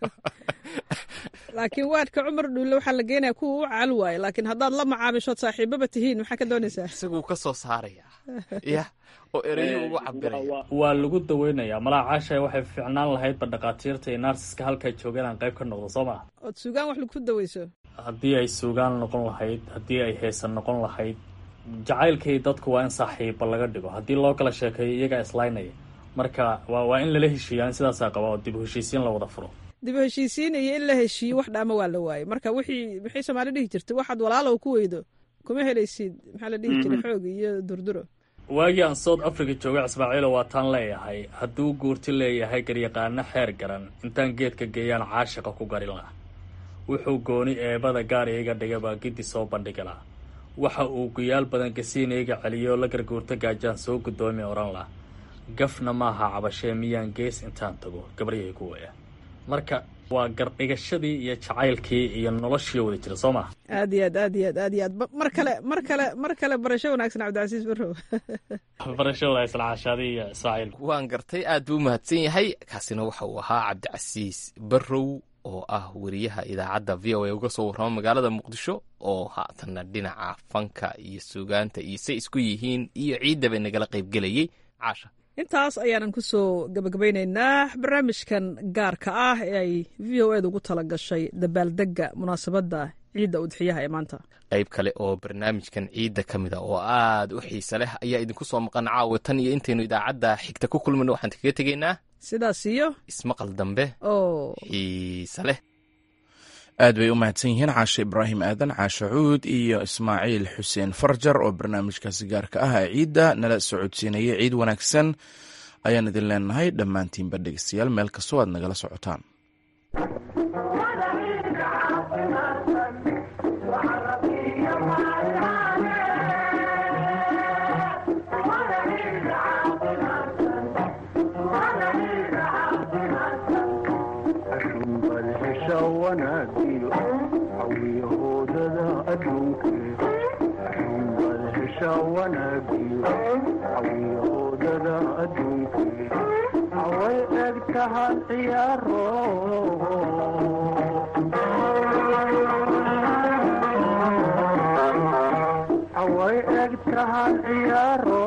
Speaker 22: laakiin waadhka cumar dhuulle waxaa la geenaya kuwa u caal waaye laakiin haddaad la macaamishood saaxiibaba tihiin maxaa ka doonaysaa
Speaker 23: isaguu ka soo saaraya ya oo ereyo ugu cabiraya
Speaker 5: waa lagu daweynayaa malaa caashay waxay fiicnaan lahaydba dhakhaatiirta iyo naarsiska halkay joogeen aan qayb ka noqdo soo maa
Speaker 22: ood suugaan wax lagu daweyso
Speaker 5: haddii ay suugaan noqon lahayd haddii ay heesan noqon lahayd jacaylkii dadku waa in saaxiiba laga dhigo haddii loo kala sheekeeyo iyagaa islaynaya marka waa waa in lala heshiiyaa in sidaasaa qaba oo dib u heshiisiin la wada furo
Speaker 22: dib u heshiisiin iyo in la heshiiyo wax dhaama waa la waayey marka wixii maxay soomaali dhihi jirtay waxaad walaalow ku weydo kuma helaysid maxaa la dhihi jiray xoog iyo durduro
Speaker 5: waagii aan south africa joogay ismaaciilo waa taan leeyahay hadduu guurti leeyahay garyaqaano xeer garan intaan geedka geeyaan caashiqa ku garin laha wuxuu gooni eebada gaar iiga dhiga baa giddi soo bandhigi laha waxa uu guyaal badan gasiin iiga celiyo la garguurta gaajaan soo guddoomi odhan lah gafna maaha cabashee miyaan gees intaan tago gabaryahay ku waya marka waa gardhigashadii iyo jacaylkii iyo noloshii wada jira soo maa
Speaker 22: aad iyo aad aad iyo aad aad iyo aad mar kale mar kale mar kale barasho wanaagsan cabdicasiis barrow
Speaker 5: barasho wanaagsan caashaadi iyo ismaaciil
Speaker 23: waan gartay aad buu umahadsan yahay kaasina waxa uu ahaa cabdicasiis barrow oo ah wariyaha idaacadda v o a uga soo warrama magaalada muqdisho oo haatanna dhinaca fanka iyo suugaanta iyo say isku yihiin iyo ciiddaba nagala qaybgelayay caasha
Speaker 22: intaas ayaanan ku soo gabagabaynaynaa barnaamijkan gaarka ah ee ay v o eeda ugu tala gashay dabaaldegga munaasabadda ciidda udxiyaha ee maanta
Speaker 23: qayb kale oo barnaamijkan ciidda ka mid a oo aad u xiise leh ayaa idinku soo maqan caawa tan iyo intaynu idaacadda xigta ku kulmayno waxaan kaga tegaynaa
Speaker 22: sidaas iyo
Speaker 23: ismaqal dambe
Speaker 22: oo
Speaker 23: xiise leh
Speaker 1: aad bay u mahadsan yihiin caashe ibraahim aadan caashe cuud iyo ismaaciil xuseen farjar oo barnaamijkaasi gaarka ah ee ciidda nala socodsiinayay ciid wanaagsan ayaan idin leenahay dhammaantiinba dhegeystayaal meel kastoo aad nagala socotaan
Speaker 3: away eg tahan ciyaaro away eg tahan ciyaaro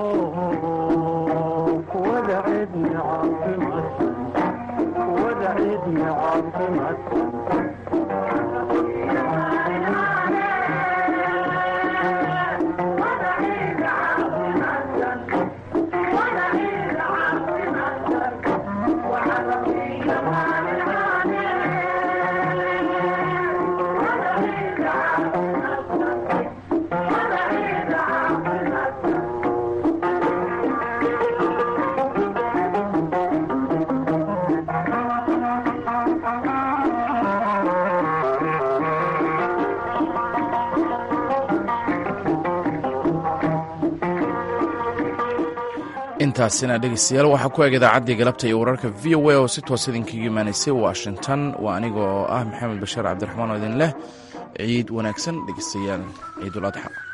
Speaker 3: kuwada cidna caafimadsan kuwada cidna caafimadsan
Speaker 1: intaasina dhegeystayaal waxaa ku eg idaacaddii galabta iyo wararka v o a oo si toos idinkaga imaanaysay washington waa aniga oo ah maxamed bashiir cabdiraxmaan oo idin leh ciid wanaagsan dhegeystayaal ciidul adxa